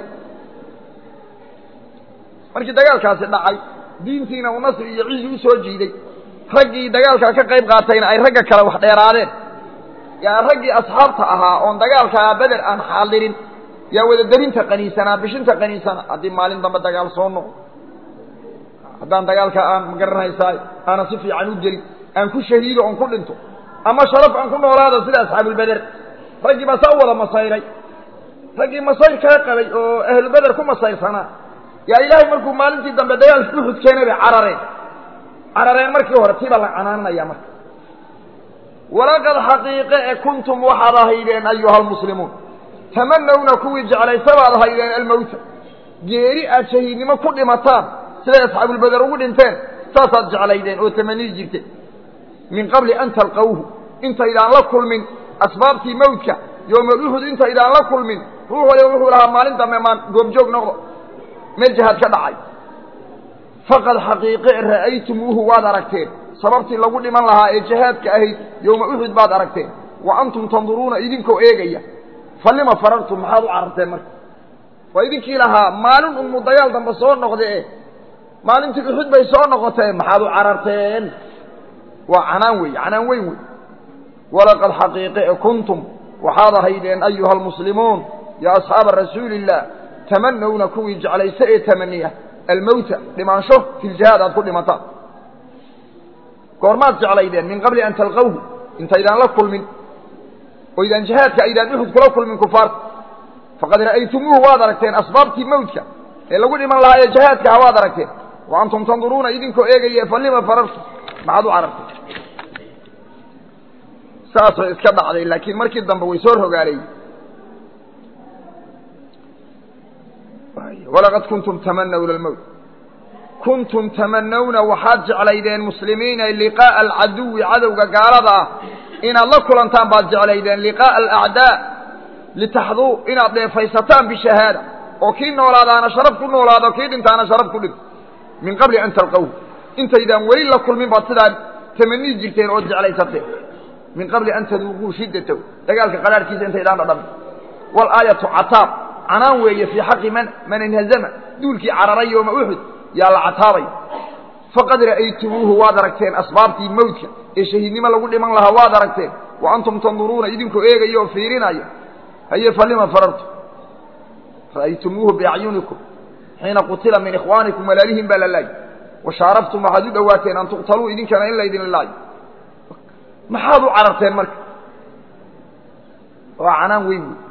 Speaker 1: markii dagaalkaasi dhacay diintiina uu nasri iyo cizi usoo jiiday raggii dagaalkaa ka qayb qaatayna ay ragga kale wax dheeraadeen yaa raggii asxaabta ahaa oon dagaalkaa beder aan xaadirin yaa wada derinta qaniisanaa bishinta qaniisana haddii maalin dambe dagaal soo noqo haddaan dagaalka aan magaranaysaay aanan si fiican u gelin aan ku shahiido oon ku dhinto ama sharaf aan ku noolaado sida asxaabulbeder raggii baa saa u wada masayray raggii masayr kaa qabay oo ahlubeder ku masayrsanaa yaa ilaahay markuu maalintii dambe dagaalka uxud keenay bay carareen carareen markii hore tiibaa la canaananaya marka walaqad xaqiiqe e kuntum waxaad ahaydeen ayuha almuslimuun tamanawna kuwii jeclaysa baad ahaydeen almowta geeri aad shahiidnimo ku dhimataan siday asxaabulbeder ugu dhinteen saasaad jeclaydeen oo tamaniyi jirteen min qabli an talqawhu intaydaan la kulmin asbaabtii mawdka yowmaluxud intaydaan la kulmin ruux waliba wuxuu lahaa maalin dambe maan goobjoog noqdo meel jihaad ka dhacay faqad xaqiiqe ra'aytumuuhu waad aragteen sababtii lagu dhiman lahaa ee jihaadka ahayd yowma uxud baad aragteen wa antum tanduruuna idinkoo eegaya falima farartum maxaad u cararteen marka waa idinkii lahaa maalin unmu dagaal dambe soo noqde e maalintii uxud bay soo noqotee maxaad u cararteen waa canaan wey canaan weyn wey walaqad xaqiiqe e kuntum waxaad ahaydeen ayuha almuslimuun ya asxaaba rasuuli illah tamanawna kuwii jeclayse ee tamaniya almowta dhimaansho fi ljihaad aad ku dhimataan goormaad jeclaydeen min qabli an talqawhu intaydaan la kulmin oo idaan jihaadka aydaan uxud kula kulmin kufaarta faqad ra'aytumuuhu waad aragteen asbaabtii mawdka ee lagu dhiman lahaa ee jihaadka ha waad aragteen wa antum tanduruuna idinkoo eegaye falima farartum maxaad u carartay saasay iska dhacday laakiin markii dambe way soo rogaaleyey walaqad kuntum tamanawna almowt kuntum tamanawna waxaad jeclaydeen muslimiina liqaa'a alcaduwi cadowga gaalada ah inaad la kulantaan baad jeclaydeen liqaa'a alacdaa litaxduu inaad dheefaysataan bishahaada oo kii noolaadaana sharaf ku noolaado kii dhintaana sharaf ku dhinto min qabli an talqawhu intaydaan weli la kulmin baad sidaa tamanii jirteen ood jeclaysateen min qabli an taduuquu shiddatahu dagaalka qaraarhkiisa intaydaan dhadhamin walaayatu cataab canaan weeye fii xaqi man man inhazama duulkii cararay yooma uxud yaa la cataabay faqad ra'aytumuuhu waad aragteen asbaabtii mawdka ee shahiidnimo lagu dhiman lahaa waad aragteen wa antum tanduruuna idinkoo eegaya oo fiirinaya haye falima farartu ra'aytumuuhu biacyunikum xiina qutila min ikhwaanikum walaalihin baa la laayay washaarabtum waxaad u dhowaateen an tuqtaluu idinkana in laydin laayo maxaad u cararteen marka waa canaan weyn wey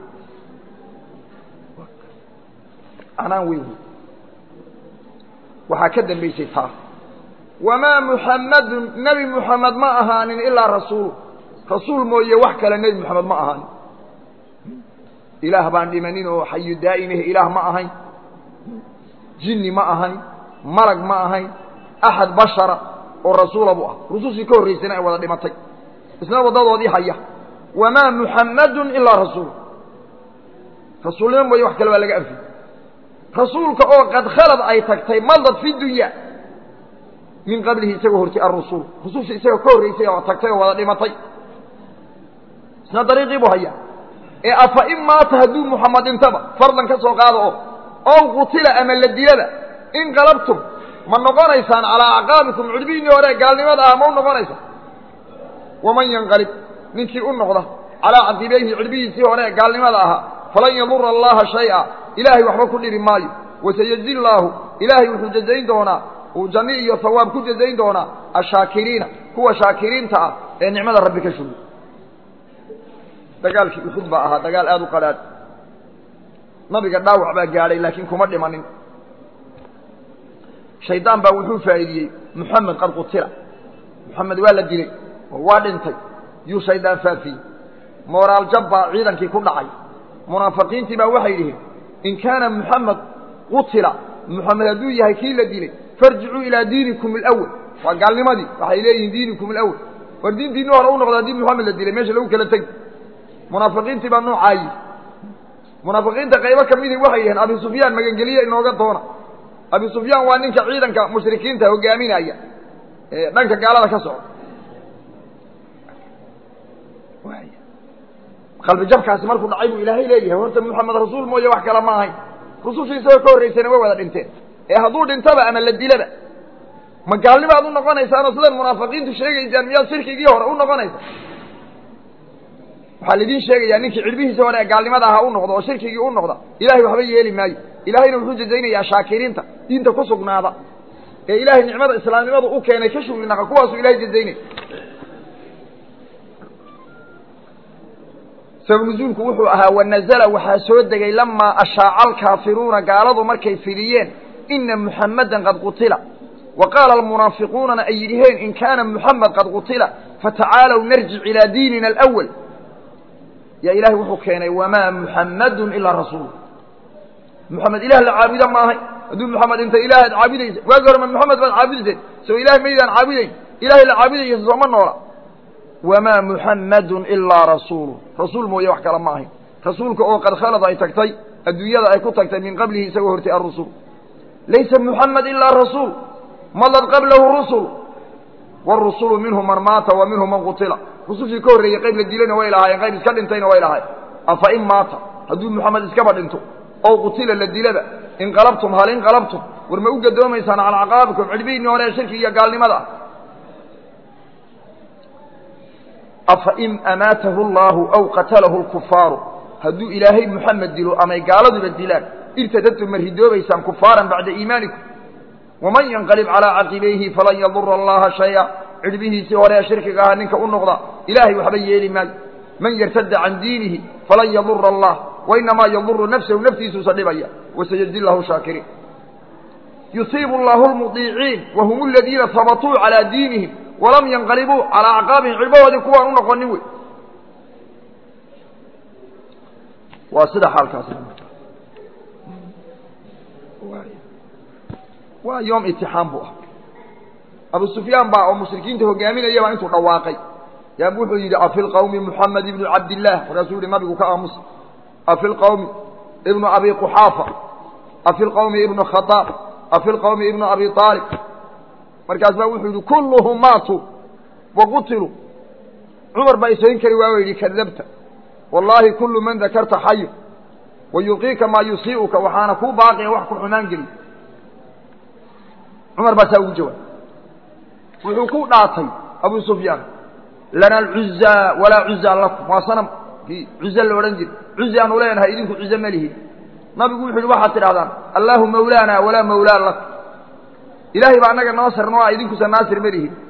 Speaker 1: canaan weyn wey waxaa ka dambaysay taa wamaa muxammadun nebi muxamed ma ahaanin ilaa rasuulu rasuul mooye wax kale nebi moxamed ma ahaanin ilaah baan dhimanin oo xayu daa'imah ilaah ma ahayn jinni ma ahayn malag ma ahayn axad bashara oo rasuula buu ah rusushii ka horraysana ay wada dhimatay isna waddadoodii haya wamaa muxammadun ilaa rasuul rasuulnimo mooye wax kale baa laga anfiyey rasuulka oo qad khalad ay tagtay madad fi dunya min qablihi isagoo hortay arusul rususha isagoo ka horraysay oo tagtay oo wada dhimatay isna dariiqii buu hayaa ee afa in maata hadduu muxamed dhintaba fardan ka soo qaado oo ow qutila ama la dilaba in qalabtum ma noqonaysaan calaa acqaabikum cudbihiinii hore gaalnimada ah ma u noqonaysaan waman yanqalib ninkii u noqda calaa caqibayhi cudbihiisii hore gaalnimada ahaa falan yadura allaha shaya ilaahay waxba ku dhibi maayo wasayazi llaahu ilaahay wuxuu jazayn doonaa uu janni iyo hawaab ku jazayn doonaa ashaakiriina kuwa shaakiriinta ah ee nicmada rabbi ka shugay dagaalkii uxud baa ahaa dagaal aada u qadhaadh nabiga dhaawac baa gaadhay laakiin kuma dhimanin shaydaan baa wuxuu faa'iidiyey muxamed qad qutila muxamed waa la dilay oo waa dhintay yuu shaydaan faafiyey mooraal jab baa ciidankii ku dhacay munaafiqiintii baa waxay yidhihiin in kaana muxamed qutila muxamed hadduu yahay kii la dilay farjicuu ilaa diinikum alawal waa gaalnimadii waxay leeyihiin diinikum alawal war diintiinni hore u noqda haddii muxamed la dilay meesha lagu kala tegi munaafiqiintii baa noocaa yidhi munaafiqiinta qaybo ka midii waxay yidhaheen abi sufyaan magangeliye inooga doona abi sufyaan waa ninka ciidanka mushrikiinta hogaaminaya ee dhanka gaalada ka socda qalbi jabkaasi markuu dhacay buu ilaahay leeyahay horta muxamed rasuul mooye wax kale ma ahayn rususha isagoo ka horraysayna way wada dhinteen ee hadduu dhintaba ama la dilaba ma gaalnimaad u noqonaysaanoo sidan munaafiqiintu sheegaysaan miyaad shirkigii hore u noqonaysaa waxaa laidin sheegayaa ninkii cidhbihiisa hore ee gaalnimada ahaa u noqda oo shirkigii u noqda ilahay waxba yeeli maayo ilahayna wuxuu jazaynayaa shaakiriinta diinta ku sugnaada ee ilaahay nicmada islaamnimadu u keenay ka shuginaqa kuwaasuu ilahay jazaynaya sabab nuzuulku wuxuu ahaa wanazla waxaa soo degay lamaa ashaaca alkaafiruuna gaaladu markay fidiyeen ina muxamadan qad qutila wa qaala almunaafiquunana ay yidhiheen in kaana muxamed qad qutila fatacaalow narjic ilaa diinina alawal yaa ilahay wuxuu keenay wamaa muxamadun ilaa rasuul muxamed ilah la caabuda ma ahay hadduu muxamed inta ilaahaad caabudaysa waagi hore ma muxamed baad caabudayseen soo ilahay maydaan caabudayn ilahay la caabudaysa sooma noola wamaa muxamadun ilaa rasuulu rasuul mooye wax kale ma ahayn rasuulka oo qad khalad ay tagtay adduunyada ay ku tagtay min qablihi isagoo hortay arusul laysa muxamed ilaa rasuul madad qablahu rusul wاrusulu minhum man maata wa minhum man qutila rusushii ka horreeyey qayb la dilayna way lahaayeen qayb iska dhintayna way lahaayeen afa in maata hadduu muxamed iskaba dhinto ow qutila la dilaba inqalabtum hal inqalabtum war ma u gadoomaysaan calaa caqaabikum cidhbihiinii hore ee shirki iyo gaalnimada ah afa in amaatahu allaahu aw qatalahu lkufaaru hadduu ilaahay muxamed dilo amay gaaladuba dilaan irtadadtum ma ridoobaysaan kufaaran bacda iimaanikum waman yanqalib calaa caqibayhi falan yadura allaha shaya cidhbihiisii hore ee shirkiga ahaa ninka u noqda ilaahay waxba yeeli maayo man yartada can diinihi falan yadura allah wainamaa yaduru nafsahu naftiisuusa dhibaya wasayazi lahu shaakiriin yusiibu allahu lmudiiciin wahum aladiina habatuu calaa diinihim walam yanqalibuu calaa acqaabihim cidhbahoodii kuwaan u noqonin wey waa sida xaalkaas waa yoom itixaam buu ah abu sufyaan baa oo mushrikiinta hogaaminaya baa intuu dhawaaqay yaa wuxuu yidhi afi lqawmi muxamed ibnu cabdillaah markaasuu yihi nabigu ka aamusa afi lqawmi ibnu abi quxaafa afi lqawmi ibnu khadaab afi lqawmi ibnu abi aalib markaas baa wuxuu yidhi kulluhum maatuu wa qutiluu cumar baa isayn kari waa yidhi kadabta wallaahi kullu man dakarta xayu wa yuqiika maa yusii'uka waxaana kuu baaqiya wax ku xumaan geliy cumar baa saa ugu jawaab wuxuu ku dhaatay abu sufyaan lana alcuzaa walaa cuzaa lakum waa sanam kii cuze la odhan jira cuzi aanu leenahay idinku cuze ma lihin nabigu wuxu yidhi waxaad tidhahdaan allaahu mawlaana walaa mawlaa lakum ilaahay baa annaga noo sarno a idinkusa naasir ma lihin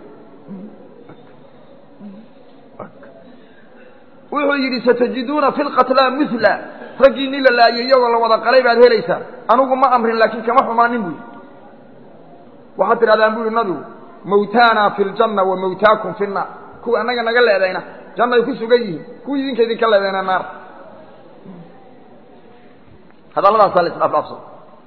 Speaker 1: wuxuu yidhi satajiduuna fi lqatlaa mila raggii nin la laayay iyagoo la wada qalay baad helaysaa anugu ma amrin laakiin kama xumaanin bu waxaad tidhahdaan bu yihi nabigu mawtaana fi ljanna wa mawtaakum fi nnaar kuwa annaga naga leedayna jannay ku sugan yihiin kuwii idinka idinka leedayna naar hadalladaasaa la isdhaafdhaafsado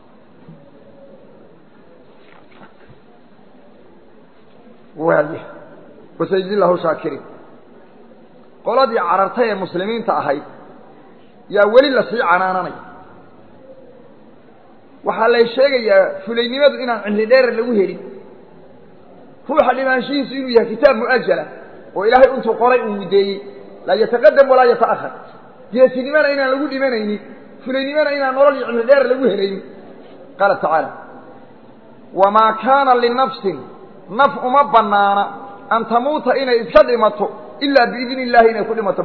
Speaker 1: waaya wasayidi lahu shaakiriin qoladii carartay ee muslimiinta ahayd yaa weli lasii canaananaya waxaa lay sheegayaa fulaynimadu inaan cimri dheerar lagu helin ruuxa dhimaanshihiisu inuu yahay kitaab mu'ajala oo ilaahay intuu qoray uu muddeeyey laa yataqadam walaa yata'ahar geesinimana inaan lagu dhimanaynin fulaynimana inaan nolol iyo cimri dheerar lagu helaynin qaala tacaala wamaa kaana linafsin naf uma bannaana an tamuuta inay iska dhimato ilaa biidni illaahi inay ku dhimato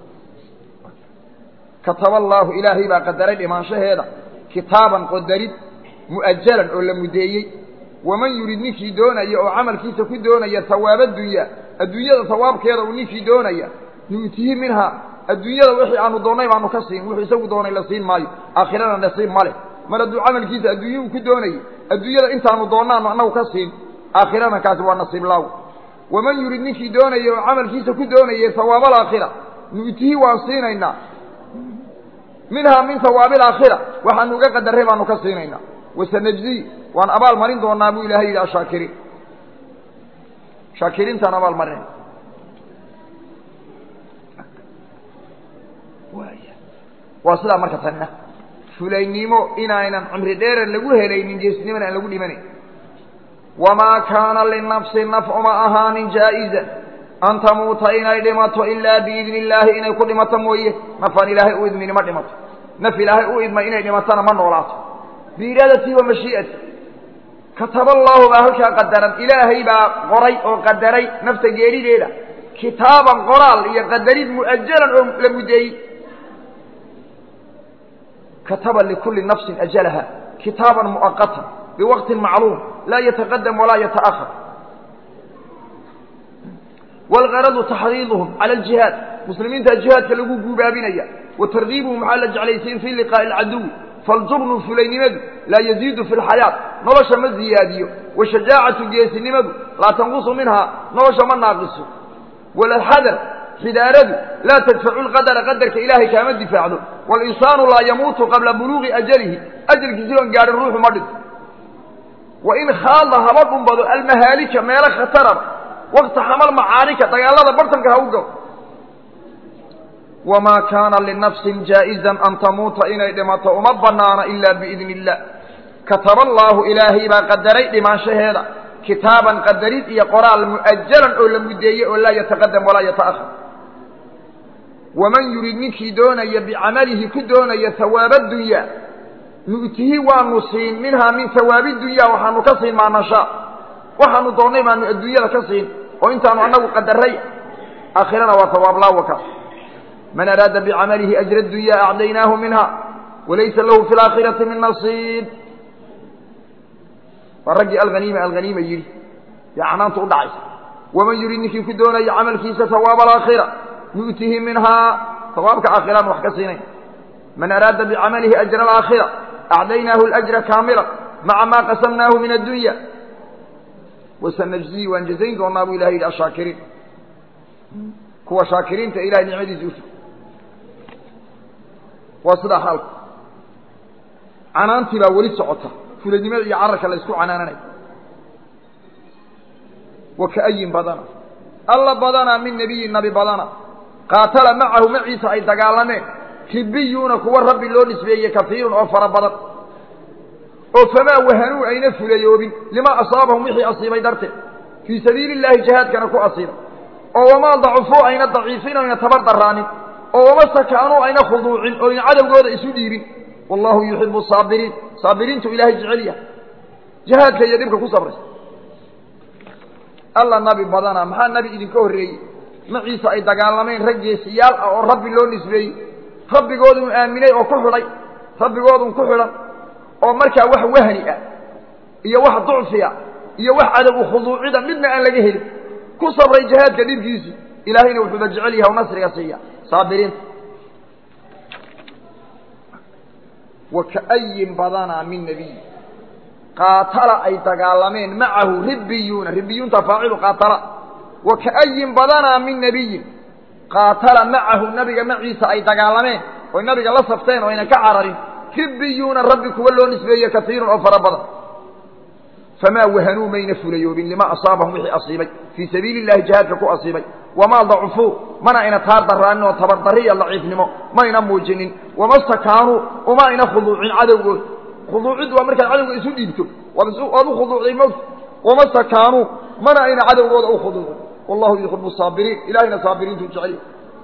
Speaker 1: kataba allaahu ilaahay baa qadaray dhimaanshaheeda kitaaban qadarid mu'ajalan oo la muddeeyey waman yurid ninkii doonaya oo camalkiisa ku doonaya hawaaba dunyaa adduunyada hawaabkeeda uu ninkii doonaya nu'tihi minhaa adduunyada wixii aanu doonnay baanu ka siin wuxuu isagu doonay la siin maayo aakhirana nasiib ma leh mar hadduu camalkiisa adduunye uu ku doonayay adduunyada intaanu doonnaanu annagu ka siin aakhirana kaasi waa nasiib laaw waman yurid ninkii doonaya oo camalkiisa ku doonayay hawaaba alaakhira nu'tihi waan siinaynaa minhaa min hawaabi alaakhira waxaanu uga qadarray baanu ka siinaynaa wasanajzii waan abaal marin doonaa buu ilahay yidhi ashaakiriin shaakiriintaan abaal marinay waa sidaa marka tanina fulaynimo inaynan cimri dheeran lagu helaynin geesnimana aan lagu dhimanayn wamaa kaana linafsi naf uma ahaanin jaa'iza an tamuuta inay dhimato ilaa biidni illaahi inay ku dhimato mooye nafaan ilaahay u idmini ma dhimato naf ilaahay u idmay inay dhimatona ma noolaato biiraadatii wa mashii'ati kataba allaahu baa halkaa qadaran ilaahay baa qoray oo qadaray nafta geerideeda kitaaban qoraal iyo qadarid mu'ajalan oo la muddeeyey kataba likulli nafsin ajalaha kitaaban mu'aqatan biwaqtin macluum laa yataqadam walaa yata'ahar wاlgaradu taxriiduhum cala aljihaad muslimiinta jihaadka lagu guubaabinaya wa targiibuhum waxaa la jeclaysiin fii liqaa'i alcaduwi faljubnu fulaynimadu laa yaziidu fi lxayaat nolosha ma ziyaadiyo washajaacatu geesinimadu laa tanqusu minhaa nolosha ma naaqiso walxadar xidaaradu laa tadfacu lqadara qadarka ilaahay kaama difaacdo walinsaanu laa yamuutu qabla buluuqi ajalihi ajalkiisi oon gaadhin ruuxu ma dhinto wain khaada haba dhumbado almahaalika meelo khataraba wakta xamal macaanika dagaalada bartanka ha u galo wamaa kaana linafsin jaa'izan an tamuuta inay dhimato uma bannaana ilaa biidni illah kataba allaahu ilaahay baa qadaray dhimaanshaheeda kitaaban qadarid iyo qoraal mu'ajalan oo la muddeeyey oo laa yataqadam walaa yata'ahar waman yurid ninkii doonaya bicamalihi ku doonaya hawaaba dunyaa nu'tihi waanu siin minhaa min hawaabi dunyaa waxaanu ka siin maa nashaa waxaanu doonnay baanu adduunyada ka siin oo intaanu annagu qadarray aakhirana waa hawaab laawaka man araada bicamalihi ajra dunyaa acdaynaahu minha walaysa lahu fi laakhirati min nasiib waa raggii alhaniima alhaniima yidhi yaa canaantu u dhacaysa waman yurid ninkii ku doonaya camalkiisa hawaaba alaakhira nu'tihi minhaa hawaabka aakhiraan wax ka siinayn man araada bicamalihi ajra alaakhira acdaynaahu alajra kaamila maca maa qasamnaahu min addunya wasanajzii waan jazayn doonaa buu ilahay yidhi ashaakiriin kuwa shaakiriinta ilahay nicmadiisa usu waa sidaa xaalku canaantii baa weli socota fuladnimada iyo cararka la isku canaananay wa ka'ayin badana alla badana min nebiyin nabi badana qaatala macahu maciisa ay dagaalameen ribiyuuna kuwa rabbi loo nisbeeyey kafiirun oo fara badan oo famaa wahanuu ayna fulayoobin limaa asaabahum wixii asiibay darteed fii sabiili illaahi jihaadkana ku asiibay oo wamaa dacufuu ayna daciifin oyna tabar daraanin oo wama sakaanuu ayna khuduucin oyna cadowgooda isu dhiibin wallahu yuxibu saabiriin saabiriintu ilaahay jecel yahay jihaadka iyo dhibka ku sabraysa alla nabi badana maxaa nabi idinka horreeyey maciisa ay dagaalameen rag geesiyaal ah oo rabbi loo nisbeeyey rabbigoodun aaminay oo ku xidhay rabbigoodun ku xidhan oo markaa wax wahni ah iyo wax ducfiya iyo wax cadow u khuduucida midna aan laga helin ku sabray jihaadka dhibkiisii ilaahayna wuxuuba jecel yahay u nasriga siiya saabiriinta wa ka'ayin badanaa min nebiy qaatala ay dagaalameen macahu ribiyuuna ribiyuunta faacilu qaatala wa ka'ayin badanaa min nebiyin qaatala macahu nabiga maciisa ay dagaalameen oy nabiga la safteen oo aynan ka cararin ribiyuuna rabbi kuwa loo nisbeeye kaiirun oo fara badan famaa wahanuu mayna fulayoobin lima asaabahum wixii asiibay fii sabiili illahi jihaadka ku asiibay wamaa dacufuu mana ayna taar daraanin oo tabardariya daciifnimo mayna muujinin wama stakaanuu uma ayna khuduucin cadowgood khuduuciddu waa markaad cadowga isu dhiibto waad u khuduucday mogta wama stakaanuu mana ayna cadowgooda u khuduucin wallahu yuxibu saabiriin ilahayna saabiriintuu jecel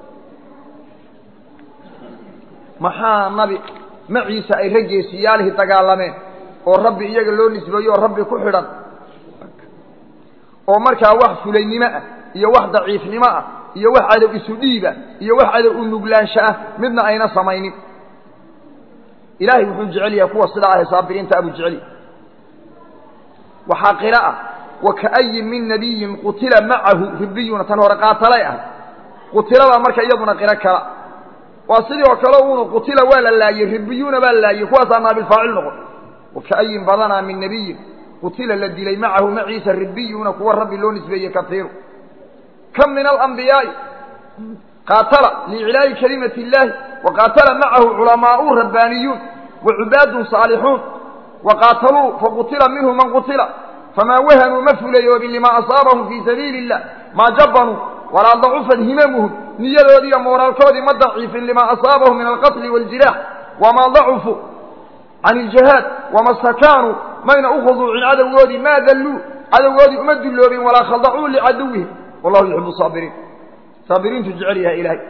Speaker 1: maxaa nabi maciisa ay raggeesiyaalihii dagaalameen oo rabbi iyaga loo nisbeeyo oo rabbi ku xidhan oo markaa wax fulaynimo ah iyo wax daciifnimo ah iyo wax cadow isu dhiiba iyo wax cadow u nuglaansho ah midna ayna samaynin ilaahay wuxuu jecel yahay kuwa sidaa ahe saabiriinta abuu jecel yahay waxaa qira ah wa ka'ayin min nabiyin qutila macahu ribiyuna tan hore qaatalay ah qutilabaa marka iyaduna qiro kala waa sidii oo kale uunu qutila waa la laayey ribiyuuna baa la laayey kuwaasaa naabilfaacil noqon waka'ayin badanaa min nebiyin qutila la dilay macahu maciisa ribiyuuna kuwa rabbi loo nisbeeyey kaiiru kam min alambiyaai qaatala liiclaa'i kalimati illaahi wa qaatala macahu culamaau rabbaaniyuun wa cubaadun saalixuun wa qaataluu faqutila minhu man qutila famaa wahanuu ma fulayoobin limaa asaabahum fii sabiili illah maa jabbanuu walaa dacufat himamuhum niyadoodii iyo mooraalkoodii ma daciifin limaa asaabahum min alqatli waaljiraax wamaa dacufuu can iljihaad wama stakaanuu mayna u khuduucin cadowgoodii maa dalluu cadowgoodii uma dulloobin walaa khadacuu licaduwihim wallahu yuxibu saabiriin saabiriintu jecel yahay ilaahay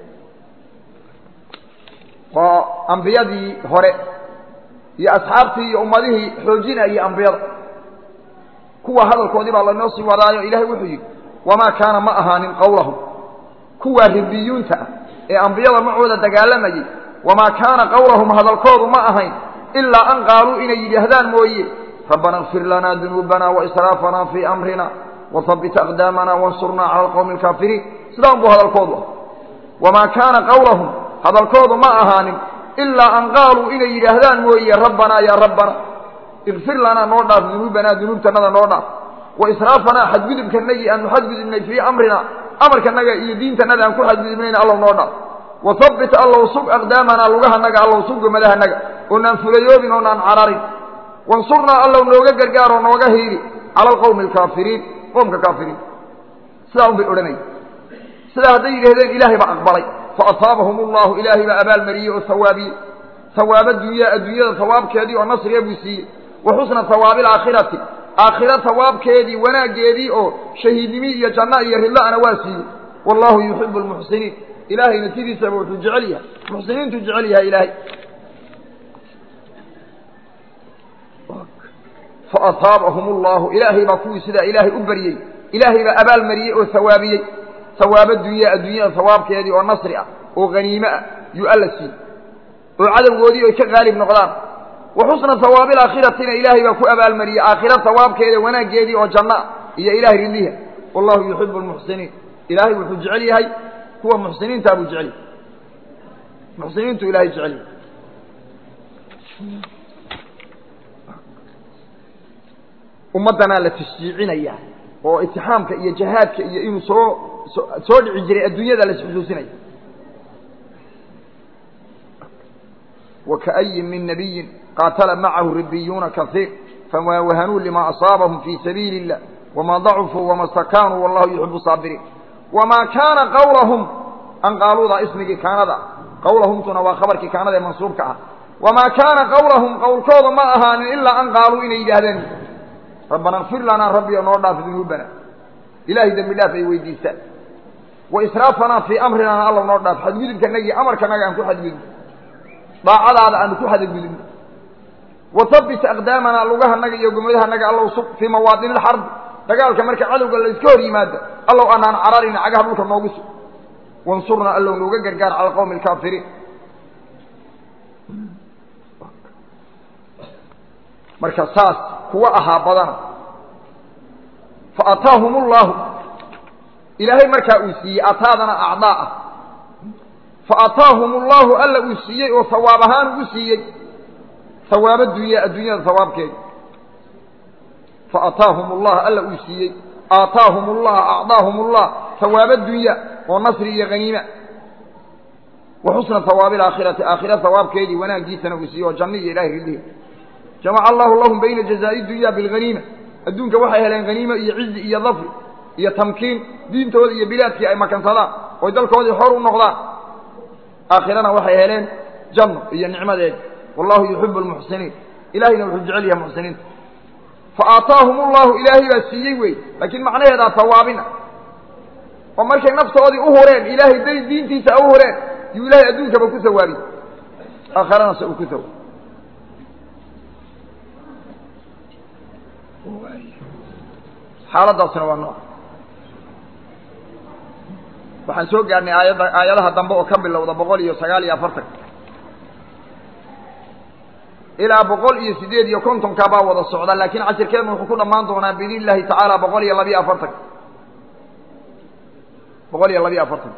Speaker 1: waa ambiyadii hore iyo asxaabtii iyo ummadihii xoojinayay ambiyada kuwa hadalkoodii baa laynoo sii wadaayo ilaahay wuxuu yidhi wamaa kaana ma ahaanin qowlahum kuwaa ribiyuunta ah ee ambiyada macooda dagaalamayey wamaa kaana qowlahum hadalkoodu ma ahayn ilaa an qaaluu inay yidhaahdaan mooye rabbana اkfir lanaa dunuubana waisraafanaa fii amrina wahabbit aqdaamana wansurnaa cala alqowmi alkaafiriin sidaan buu hadalkoodu ah wamaa kaana qowlahum hadalkoodu ma ahaanin ilaa an qaaluu inay yidhaahdaan mooye rabbanaa yaa rabbana ikfir lanaa noo dhaaf dunuubanaa dunuubtanada noo dhaaf waisraafanaa xadgudubkanagii aanu xadgudubnay fii amrina amarkanaga iyo diintanada aan ku xadgudubnayna allow noo dhaaf wahabbit allow sug aqdaamanaa lugahanaga allow sug gomadahanaga oonaan fulayoobin oonaan cararin wansurnaa allow nooga gargaaroo nooga hiili cala alqowmi alkaafiriin qoomka kaafiriin sidaa un bay odhanaya sidaa hadday yidhahdeen ilaahay baa aqbalay faasaabahum allahu ilaahay baa abaalmariyey oo hawaabiyey hawaaba dunya adduunyada hawaabkeedii oo nasriga buu siiyey wa xusna hawaabi alaakhirati aakhira hawaabkeedii wanaaggeedii oo shahiidnimi iyo janno iyo ridla'ana waa siiyey wallahu yuxibu almuxsiniin ilaahayna sidiisaba wuxuu jecel yahay muxsiniintuu jecel yahay ilaahay faasaabahum allahu ilaahay baa kuwii sidaa ilaahay u baryey ilaahay baa abaalmariyey oo hawaabiyey hawaabo dunya adduunyada hawaabkeedii oo nasri ah oo haniime ah yuu alla siiyey oo cadowgoodii ay ka qaalib noqdaan wa xusna hawaabi alaakhiratina ilaahay baa ku abaalmariyey aakhira hawaabkeeda wanaaggeedii oo janno ah iyo ilahay ridliha wallahu yuxibu almuxsiniin ilaahay wuxuu jecel yahay kuwa muxsiniintaa buu jecel yahay muxsiniintu ilahay jecel yahay ummaddanaa la tashjiicinaya oo itixaamka iyo jahaadka iyo inuu soo soo dhici jiray adduunyada la isxusuusinaya waka'yin min nabiyin qaatala macahu ribiyuuna kaiir famaa wahanuu lima asaabahum fii sabiili illah wamaa dacufuu wama stakaanuu wallahu yuxibu saabiriin wamaa kaana qawlahum an qaaluuda ismigii kaanada qawlahumtuna waa khabarkii kaanada ee mansuubka ah wamaa kaana qawlahum qowlkooda ma ahaanin ilaa an qaaluu inay yidhaahdeen rabbana kfir lanaa rabbiyo noo dhaaf dunuubana ilahay dembi dhaaf ay weydiistaan wa israafanaa fii amrinana alla noo dhaaf xadgudubkanagii amarkanaga aan ku xadgudubno daacadaada aanu ku xadgudubno wa habbit aqdaamanaa lugahanaga iyo gomadahannaga allow sug fii mawaadini ilxarbi dagaalka marka cadowga la iska hor yimaado allow anaan cararina cagaha dhulka noogu sug wansurnaa allow nooga gargaar cala alqowmi alkaafiriin marka saas kuwa ahaa badana faataahum ullahu ilaahay markaa uu siiyey ataadana acdaa ah faataahum ullahu alla uu siiyey oo hawaab ahaan ugu siiyey hawaabo dunya adduunyada hawaabkeeda faataahum ullah alla uu siiyey aataahum ullah acdaahum ullah hawaabo dunya oo nasri iyo haniima wa xusna hawaabi alaakhirati aakhira hawaabkeedii wanaaggiisana uu siiyey oo janno iyo ilahay ridlihi jamaca allahu lahum bayna jazaa'i dunya bilhaniima adduunka waxay heleen haniimo iyo cizi iyo dafri iyo tamkiin diintooda iyo bilaadkii ay makansadaan oy dalkoodii xor u noqdaan aakhirana waxay heleen janno iyo nicmadeedi wallahu yuxibu almuxsiniin ilahayna wuxuu jecel yahay muxsiniinta fa aataahum ullahu ilaahay baa siiyey wey laakiin macnaheedaa hawaabina oo markay naftoodii u hureen ilaahay day diintiisa u hureen yuu ilahay adduunkaba ku sawaabiy aakharana se uu ku sawaab xaaladaasna waa nooc waxaan soo gaarnay aayadda aayadaha dambe oo ka bilowda boqol iyo sagaal iyo afartan ilaa boqol iyo siddeed iyo kontonka baa wada socda laakiin cashirkeednu wuxuu ku dhammaan doonaa biidn illahi tacaala boqol iyo labiyo afartan boqol iyo labiyo afartan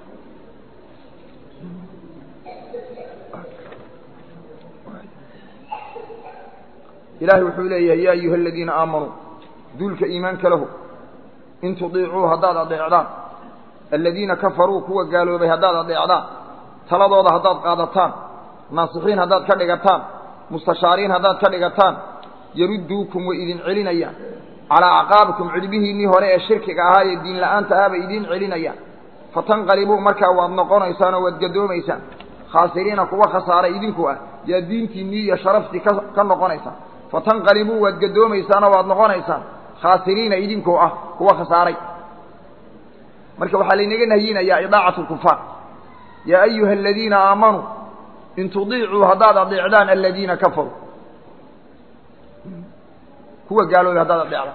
Speaker 1: ilahay wuxuu leeyahay ya ayuha aladiina aamanuu duulka iimaanka lahu in tudiicuu haddaad adeecdaan aladiina kafaruu kuwa gaaloobay haddaad adeecdaan taladooda haddaad qaadataan naasixiin haddaad ka dhigataan mustashaariin haddaad ka dhigataan yarudduukum way idin celinayaan calaa acqaabikum cidhbihiinnii hore ee shirkiga ahaa ee diin la'aanta ah bay idiin celinayaan fatanqalibuu markaa waad noqonaysaan oo waad gadoomaysaan khaasiriina kuwa khasaaray idinku ah yaa diintiinnii iyo sharaftii ka ka noqonaysaan fatanqalibuu waad gadoomaysaanoo waad noqonaysaan khaasiriina idinkoo ah kuwa khasaaray marka waxaa laynaga nahyinayaa idaacatu lkufaar yaa ayuha aladiina aamanuu in tudiicuu haddaad adeecdaan aladiina kafaruu kuwa gaaloobay haddaad adeecdaan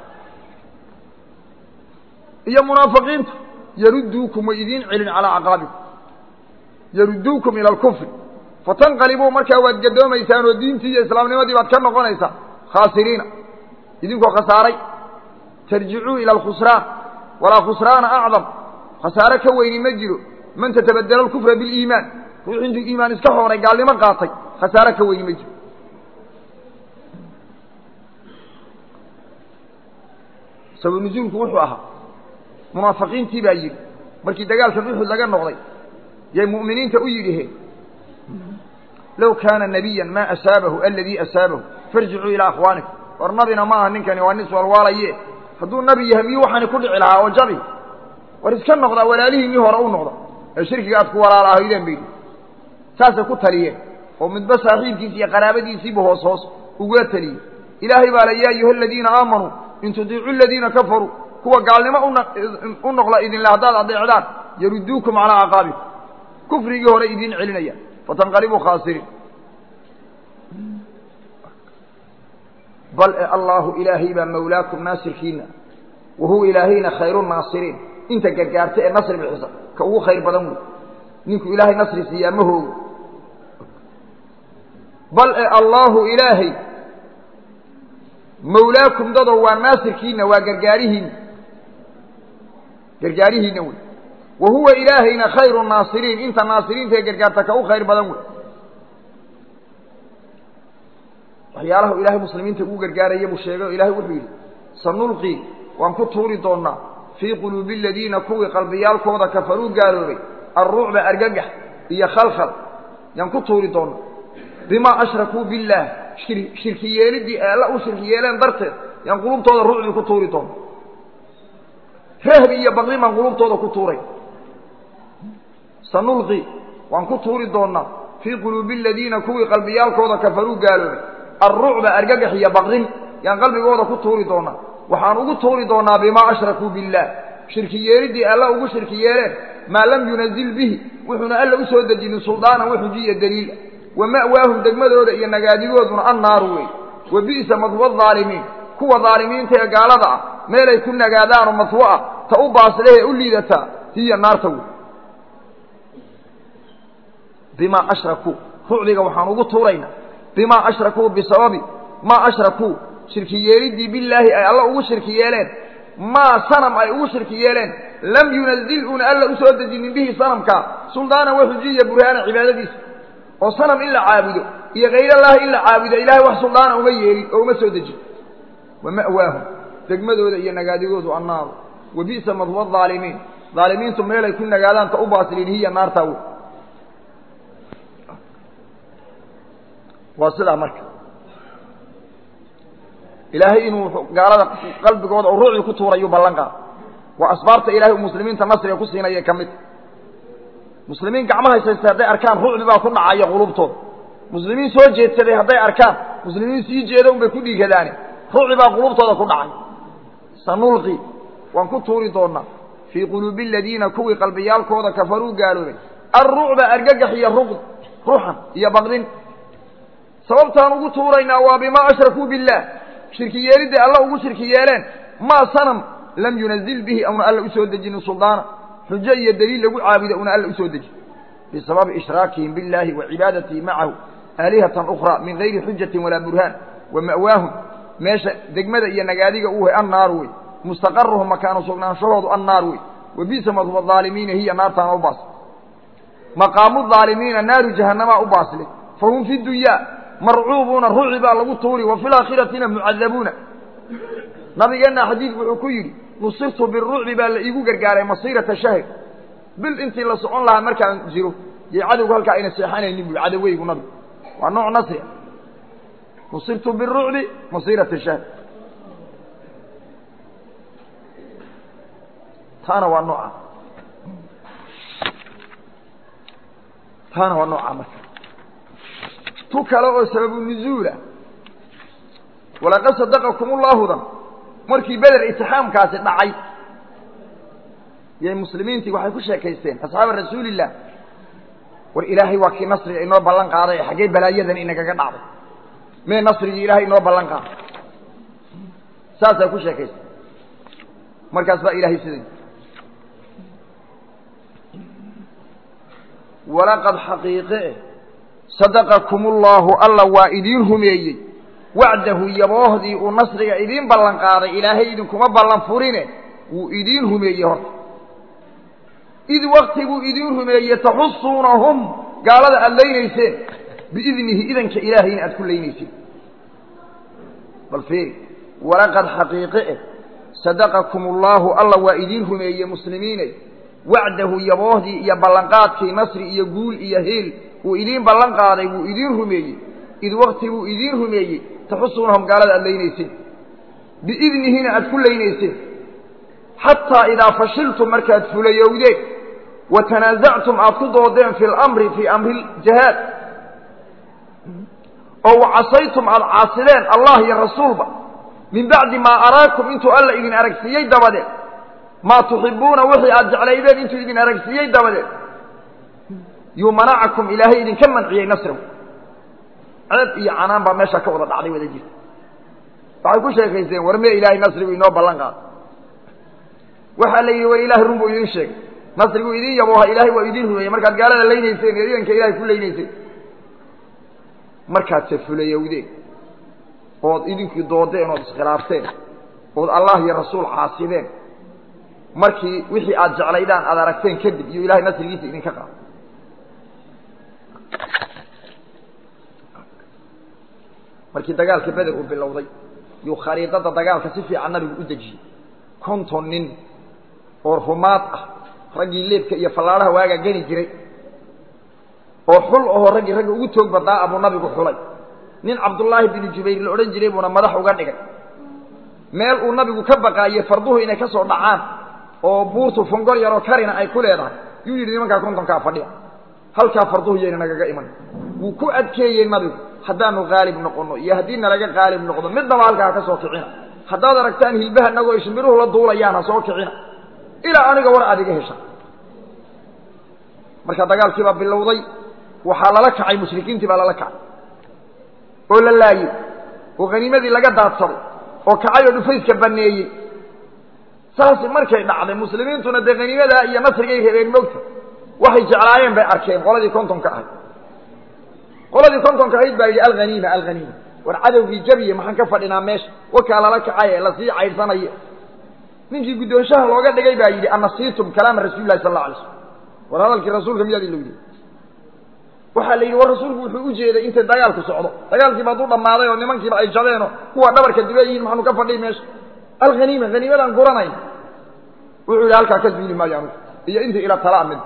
Speaker 1: iyo munaafiqiinta yarudduukum way idiin celin calaa caqaabikum yarudduukum ila alkufri fatanqalibuu markaa waad gadoomaysaan oo diintii iyo islaamnimadii baad ka noqonaysaan khaasiriina idinkoo khasaaray tarjicuu ila alkhusraan walaa khusraana acdam khasaare ka weyni ma jiro man tatabadela alkufra biliimaan ruux intuu iimaan iska xooray gaalnimo qaatay khasaare ka weyni ma jiro sabab nusuulku wuxuu ahaa munaafiqiintii baa yidhi markii dagaalkan uxud laga noqday yay mu'miniinta u yidhiheen low kaana nabiya maa asaabahu aladii asaabahu farjicuu ilaa akhwaanikum war nabina ma aha ninkani waa nis walwaalaye hadduu nabi yahay miyuu waxaani ku dhici lahaa oo jabi war iska noqdaa walaalihiinnii hore u noqda ee shirkiga aad ku walaala ahaydeen bay saasay ku taliyeen oo midba saaxiibkiisi iyo qaraabadiisiibu hoos hoos ugula taliyey ilaahay baa le yaa ayuha aladiina aamanuu in tudiicuu aladiina kafaruu kuwa gaalnimo u noqla idinle haddaad adeecdaan yarudduukum calaa caqaabikum kufrigii hore idiin celinayaan fatanqalibuu khaasiriin bal e allaahu ilaahay baa mawlaakum naasirkiina wa huwa ilaahayna khayru naasiriin inta gargaarta ee nasri bixisa ka ugu khayr badan wey ninku ilaahay nasri siiyaa ma hoogo bal e allaahu ilaahay mawlaakum dadow waa naasirkiina waa gargaarihiina gargaarihiina wey wa huwa ilaahayna khayru naasiriin inta naasiriinta ee gargaarta ka u khayr badan wey waxyaalaha ilaahay muslimiinta ugu gargaaraya buu sheegay oo ilahay wuxuu yidhi sanulqii waan ku tuuri doonnaa fii quluubi aladiina kuwii qalbiyaalkooda kafaruu gaaloobay alrucba argagax iyo khalkhal yaan ku tuuri doonnaa bimaa ashrakuu billaah shirki yeeliddii ee alla u shirki yeeleen darteed yaan qulubtooda rucbi ku tuuri doonna rahbi iyo baqdi baan qulubtooda ku tuuray sanulqi waan ku tuuri doonnaa fii quluubi aladiina kuwii qalbiyaalkooda kafaruu gaaloobay alrucba argagax iyo baqdin yaan qalbigooda ku tuuri doonnaa waxaan ugu tuuri doonnaa bimaa ashrakuu billaah shirki yeeliddii alla ugu shirki yeeleen maa lam yunazil bihi wuxuuna alla u soo dejinin suldaanan waxujiya daliila wa ma'waahum degmadooda iyo nagaadigooduna annaaru wey wa bi'sa madwa aalimiin kuwa daalimiinta ee gaalada ah meelay ku nagaadaanoo madwo ah ta u baaslehee u liidataa hiya naarta wey bimaa ashrakuu rucdiga waxaan ugu tuuraynaa bimaa ashrakuu bisababi maa ashrakuu shirki yeeliddii billaahi ay alla ugu shirki yeeleen maa sanam ay ugu shirki yeeleen lam yunazil uuna alla u soo dejinin bihi sanamkaa suldaana waxujiya burhaana cibaadadiisa oo sanam in la caabudo iyo khayrallaahi in la caabudo ilaahay wax suldaana uma yeelin oo uma soo dejin wa ma'waahum degmadooda iyo nagaadigoodu annaaru wa bi'sa madwa aalimiin aalimiintu meelay ku nagaadaan ta u baasiliin hiya naartaa wey waa sidaa marka ilaahay inuu gaalada qalbigooda oo ruucii ku tuurayuu ballan qaada waa asbaabta ilahay uu muslimiinta nasriga ku siinaya ka mid muslimiin gacmaha haysaysta hadday arkaan rucbi baa ku dhacaya qulubtooda muslimiin soo jeedsaday hadday arkaan muslimiin sii jeeda un bay ku dhiigadaane rucbi baa qulubtooda ku dhacay sanulqi waan ku tuuri doonaa fii quluubi aladiina kuwii qalbiyaalkooda kafaruu gaaloobay alrucba argagax iyo ruqd ruxan iyo baqdin sababtaan ugu tuuraynaa waa bimaa ashrakuu billaah shirki yeelidday alla ugu shirki yeeleen maa sanam lam yunazil bihi awna alla usoo dejinin suldaana xujo iyo daliil lagu caabudo una alla usoo dejin bisababi ishraakihim biاllaahi wa cibaadatihi macahu aalihatan ukhraa min gayri xujatin walaa burhaan wa ma'waahum meesha degmada iyo nagaadiga uu hay annaaru wey mustaqaruhum makaanu sugnaanshahoodu annaar wey wa bisa madhuba aalimiina hiya naartaana u baasli maqaamu aalimiina naaru jahanamaa u baasli fahum fi dunyaa marcuubuuna ruci baa lagu tuuri wa fi laakhiratina mucadabuuna nabigeenna xadiid wuxuu ku yidhi nusirtu birucbi baa la iigu gargaaray masiirata shahr bil intii la socon lahaa markaan jiro yay cadowgu halkaa ayna seexanaynin bui cadoweygu nabigu waa nooc nasria nusirtu birucbi masiirata shahr taana waa nooca taana waa nooca marka tu kale oo sababu nuzuula walaqad sadaqakum ullaahudan markii beder itixaamkaasi dhacay yay muslimiintii waxay ku sheekaysteen asxaaba rasuulillaah war ilaahay waa kii nasriga inoo ballan qaaday ee xaggee balaayadan inagaga dhacday mee nasrigii ilaahay inoo ballan qaaday saasay ku sheekaysteen markaas baa ilaahay siday walaqad xaqiiqe sadaqakum ullaahu alla waa idiin rumeeyey wacdahu yaboohdii uu nasriga idiin ballan qaaday ilaahay idinkuma ballan furine wuu idiin rumeeyey horta id wakti buu idiin rumeeyey taxusuunahum gaalada aada laynayseen biidnihi idanka ilaahayna aad ku laynayseen bal fiiri walaqad xaqiiqe eh sadaqakum ullaahu alla waa idiin rumeeyey muslimiinay wacdahu yaboohdii iyo ballanqaadkii nasri iyo guul iyo heel wuu idiin ballan qaaday wuu idiin rumeeyey id wakti buu idiin rumeeyey taxusuunahum gaalada aad laynayseen biidnihina aad ku laynayseen xataa idaa fashiltum markaad fulayowdeen wa tanaasactum aad ku doodeen fi lamri fii amri ljihaad oo wa casaytum aad caasideen allah iyo rasuulba min bacdi maa araakum intuu alla idin aragsiiyey dabadeed maa tuxibuuna wixii aad jeclaydeen intuu idin aragsiiyey dabadeed yuu manacakum ilaahay idinka manciyey nasrahu ceeb iyo canaan baa meesha ka wada dhacday wada jirta waxay ku sheekaysteen war mee ilaahay nasrigu inoo ballan qaado waxaa la yidhi war ilahay run buu idin sheegay nasrigu idin yabooha ilaahay waa idin rumeeyey markaad gaalada laynayseen ee idanka ilahay ku laynayseen markaad se fulayowdeen ood idinkii doodeen ood iskhilaafteen ood allah iyo rasuul caasideen markii wixii aad jeclaydaan aad aragteen kadib iyo ilahay nasrigiisa idinka qaado markii dagaalka beder uu bilowday yuu khariidada dagaalka si fiican nabigu u dejiyey konton nin oo rumaad ah raggii leebka iyo fallaadhaha waagaa geni jiray oo xul ahoo raggii ragga ugu toog badnaa abuu nabigu xulay nin cabdullaahi binu jubayr la odhan jiray buuna madax uga dhigay meel uu nabigu ka baqaayey farduhu inay ka soo dhacaan oo buurtu fongol yaroo karina ay ku leedahay yuu yidhi nimankaa kontonkaa fadhiya halkaa farduhu yayna nagaga iman wuu ku adkeeyey nabigu haddaanu qaalib noqonno iyo haddii nalaga qaalib noqdo midnaba halkaa ha ka soo kicina haddaad aragtaan hilbaha nagoo shimbiruhu la duulayaan ha soo kicina ilaa aniga war aad iga hesha marka dagaalkii baa bilowday waxaa lala kacay mushrikiintii baa lala kacay oo la laayey oo haniimadii laga daadsaday oo kacay oo dhufayska baneeyey saasi markay dhacday muslimiintuna dee haniimadaa iyo nasrigay rabeen mogta waxay jeclaayeen bay arkeen qoladii kontonka ahayd qoladii kontonka ahayd baa yidhi alhaniima alhaniima war cadowgii jabiye maxaan ka fadhinaa meesha wakaa lala kacaye lasii caydhsanaye ninkii guddoonshaha looga dhigay baa yidhi anasiitum kalaama rasuuli lahi sal alla alay slam war hadalkii rasuulka miyaad ilowdeen waxaa la yidhi war rasuulku wuxuu u jeeday intay dagaalku socdo dagaalkiiba hadduu dhammaaday oo nimankiiba ay jabeen oo kuwa dhabarka dibe yihiin maxaanu ka fadhiy meesha alhaniima haniimadaan guranayn wuxuu yidhi halkaa ka duuli maayo anugu iyo intii ila talaa mid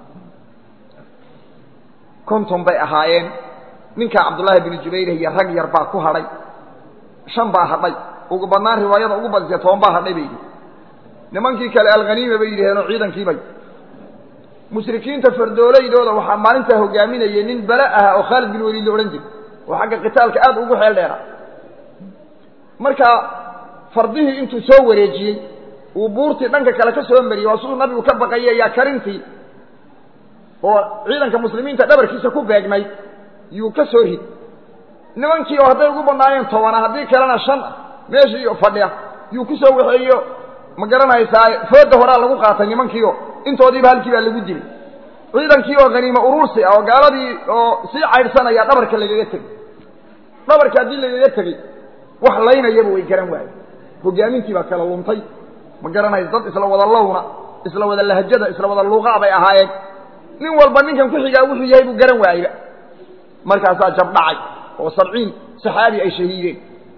Speaker 1: konton bay ahaayeen ninkaa cabdullaahi binu jubayr iyo rag yar baa ku hadhay shan baa hadhay ugu badnaan riwaayada ugu badisee toban baa hadhay bay yidhi nimankii kale alhaniima bay yidhaheenoo ciidankiibay mushrikiinta fardooleydooda waxaa maalintaa hogaaminayay nin bale aha oo khaalid bin weliid la odhan jiray oo xagga qitaalka aad ugu xeel dheera marka fardihii intuu soo wareejiyey uu buurtii dhanka kale ka soo mariyey waa siduu nabigu ka baqayay ayaa karintii oo ciidanka muslimiinta dhabarkiisa ku beegnayd yuu ka soo rid nimankii oo hadday ugu badnaayeen tobana haddii kalena shan ah meeshii fadhiya yuu ku soo waxeeyo ma garanaysaa fooda horaa lagu qaatay nimankiio intoodiiba halkii baa lagu dilay ciidankii oo haniimo uruursi ah oo gaaladii oo sii caydhsanaya dhabarka lagaga tegey dhabarka haddii lagaga tegey wax laynayaba way garan waaye hogaamintii baa kala luntay ma garanaysa dad isla wada lowna isla wada lahjada isla wada luuqaa bay ahaayeen nin walba ninkan ku xigaa wuxuu yahay buu garan waayeba markaasaa jabdhacay oo sabciin saxaabi ay shahiideen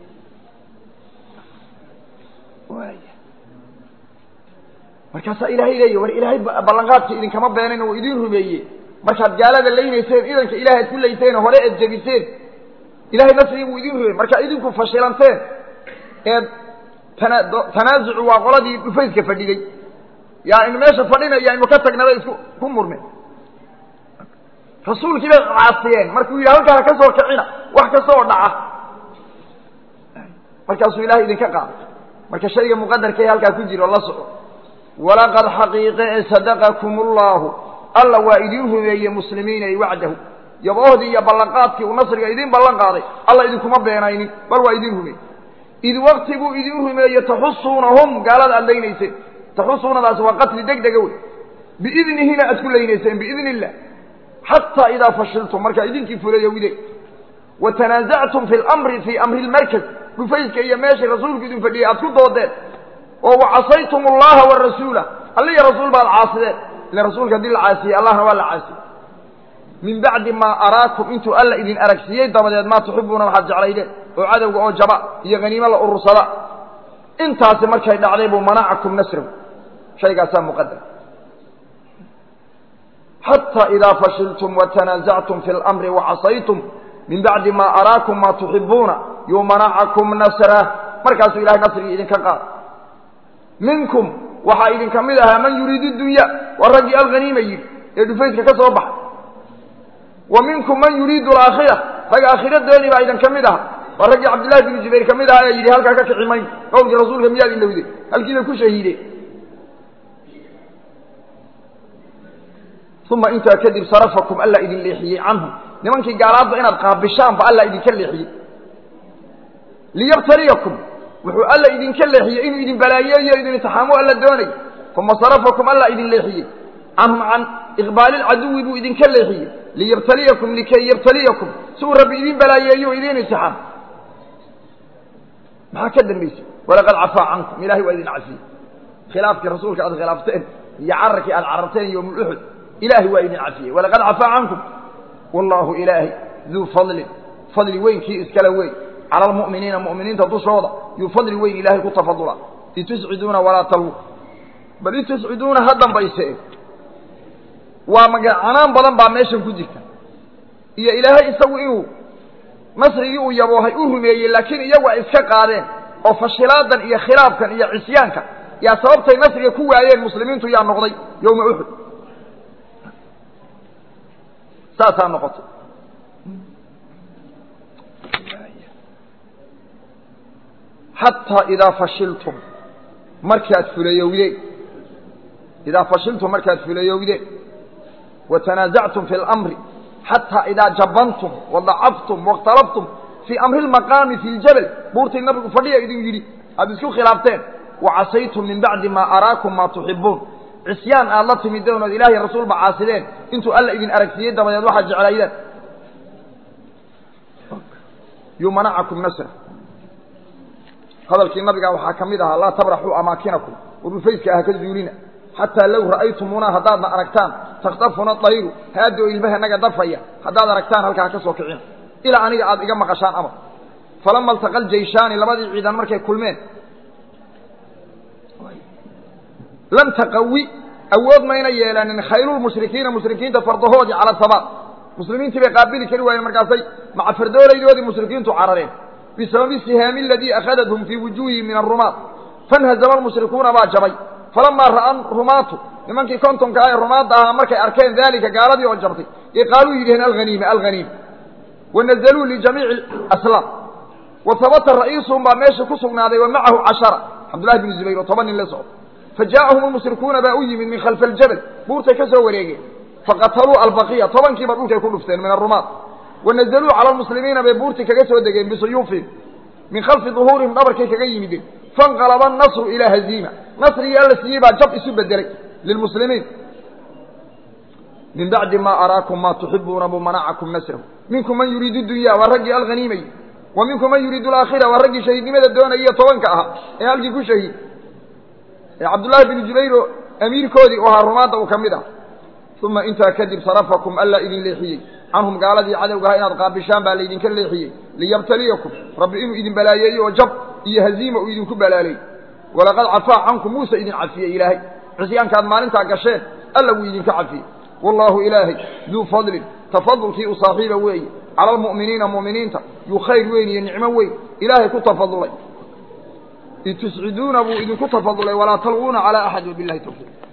Speaker 1: markaasaa ilaahay leeya war ilaahay ballanqaadka idinkama beenayn oo idiin rumeeye markaad gaalada laynayseen idanka ilahay ad ku layseen hore eed jebiseen ilahay nasrigii buu idin rumeeyey markaa idinku fashilanteen eed tana tanaasucu waa qoladii dhufayska fadhiday yaa inu meesha fadhinaya inu ka tagnabay isku ku murme rasuulkii bay caasiyeen markuu yidhi halkaana ka soo kicina wax kasta oo dhaca markaasuu ilahay idinka qaaday marka shayga muqadarka ee halkaa ku jiro la soco walaqad xaqiiqe ee sadaqakum ullahu alla waa idiin rumeeyey muslimiinay wacdahu yaboohdii iyo ballanqaadkii uu nasriga idiin ballan qaaday alla idinkuma beenaynin bal waa idiin rumeeyey id wakti buu idiin rumeeye taxusuunahum gaalada aad laynayseen taxusuunadaas waa qatli deg dega wey biidnihina aad ku laynayseen biidni illah xataa idaa fashiltum markaa idinkii fulayowde wa tanaasactum fi lamri fii amri lmarkaz dhufayska iyo meeshay rasuulku idin fadhiyey aad ku doodeen oo wacasaytum allaha warasuula alli iyo rasuul baad caasideen ila rasuulka haddii la caasiyey allahna waa la caasiyey min bacdi maa araakum intuu alla idin aragsiiyey dabadeed maa tuxibuuna waxaad jeclaydeen oo cadowga oo jaba iyo haniimo la urursada intaasi markay dhacday buu manacakum nasrahu shaygaasaa muqadar xataa idaa fashiltum watanaasactum fi lamri wacasaytum min bacdi maa araakum maa tuxibuuna yuu manacakum nasrah markaasuu ilahay nasrigii idinka qaad minkum waxaa idinka mid ahaa man yuriidu dunya waa raggii alhaniima yidhi ee dhufayska ka soo baxay wa minkum man yuriidu alaakhira rag aakhiradoodii baa idinka mid aha waa raggii cabdillahi binu jubayr ka mid ahaa ee yidhi halkaa ka kici mayn qowlkii rasuulka miyaad ilowde halkiibay ku shahiideen uma intaa kadib sarafakum alla idin leexiyey canhum nimankii gaalaadba inaad qaabishaanba alla idinka leexiyey liyabtaliyakum wuxuu alla idinka leexiyey inuu idin balaayeeyo idin intixaamo alla doonay uma sarafakum alla idin leexiyey canhum can iqbaali lcaduwi buu idinka leexiyey liyabtaliyakum likay yabtaliyakum si uu rabbi idin balaayeeyo o idin intixaam maxaa ka dambaysay walaqad cafaa cankum ilahay waa idin cafiyey khilaafkii rasuulka aad khilaafteen iyo cararkii aad cararteen yowmuuxud ilahay waa idin cafiyey walaqad cafaa cankum wallaahu ilaahay duu fadlin fadli weynkii iskale weyn cala almu'miniina mu'miniinta dushooda yuu fadli weyn ilaahay ku tafadula itusciduuna walaa talwu bal itusciduuna ha dambayse waa magacanaan badan baa meeshan ku jirta iyo ilaahay isagu inuu nasrigii uu yaboohay u rumeeyey laakiin iyagu ay iska qaadeen oo fashilaadan iyo khilaafkan iyo cisyaanka yaa sababtay nasriga ku waayeen muslimiintu yaa noqday yowma uxud saasaa noqotay xataa idaa fashiltum markaad fulayowdeen idaa fashiltum markaad fulayowdeen wa tanaasactum fi اlamri xataa idaa jabantum wadacaftum waاkhtalaftum fii amri اlmaqaami fi ljabal buurtii nabigu fadhiya idin yidhi aada isku khilaafteen wacasaytum min bacdi maa araakum maa tuxibuun cisyaan aad la timideen ood ilahiy rasuulba caasideen intuu alla idin aragsiiyey dabadeed waxaad jeclaydeen yumanacakum nasra hadalkii nabiga waxaa ka mid ahaa laa tabraxuu amaakinakum wadufayska ah ka zuulina xataa low ra'aytumuuna haddaadna aragtaan takhtafuna dayru haada oo ilmahanaga dafaya haddaad aragtaan halkaa ka soo kicina ilaa aniga aad iga maqashaan amar falama altaqa aljayshaani labadii ciidan markay kulmeen lam taqawi awood mayna yeelanin khaylulmushrikiina mushrikiinta fardahoodii cala sabaat muslimiintii bay qaabili kari waayeen markaasay maca fardoolaydoodii mushrikiintu carareen bisababi sihaami aladii akhadathum fii wujuuhihim min arumaat fanhazama almushrikuuna baa jabay falamaa ra'a rumaatu nimankii kontonka ah ee rumaadda ahaa markay arkeen daalika gaaladii oo jabtay ee qaaluu yidhaheen alhaniima alhaniima wanazaluu lijamiici aslaam wa habata ra'iisuhum baa meesha ku sugnaaday wa macahu cashara cabdullahi bnu zubayr oo toban nin la socdo fajaa'ahum almushrikuuna baa u yimid min khalfi aljabal buurtay ka soo wareegeen faqataluu albaqiya tobankiiba dhulkay ku dhufteen min arumaad wanazaluu cala almuslimiina bay buurtii kaga soo degeen bisuyuufihim min khalfi duhuurihim dhabarkay kaga yimideen fanqalaba annasru ilaa haziima nasrigii alla siiyey baa jab isu bedelay lilmuslimiin min bacdi maa araakum maa tuxibuuna buu manacakum nasrahu minkum man yuriidu dunya waa raggii alghaniimay wa minkum man yuriidu alaakhira waa raggii shahiidnimada doonaya tobanka ahaa ee halkii ku shahiid ee cabdullaahi binu jubayr oo amiirkoodii u ahaa rumaadda uu ka mid ah uma intaa kadib sarafakum allaa idin leexiyey canhum gaaladii cadowgaha inaad qaabishaan baa laydinka leexiyey liyabtaliyakum rabbi inuu idin balaayeeyo oo jab iyo haziima uu idinku balaalay walaqad cafaa cankum muuse idin cafiyey ilaahay cisyaankaad maalintaa gasheen alla wuu idinka cafiyey wallaahu ilaahay duu fadlin tafadulkii u saaxiiba weeye cala almu'miniina mu'miniinta yuu khayr weyn iyo nicmo weyn ilaahay ku tafadulay id tusciduuna buu idinku tafadulay walaa talwuuna calaa axad wabilahi tawfiiq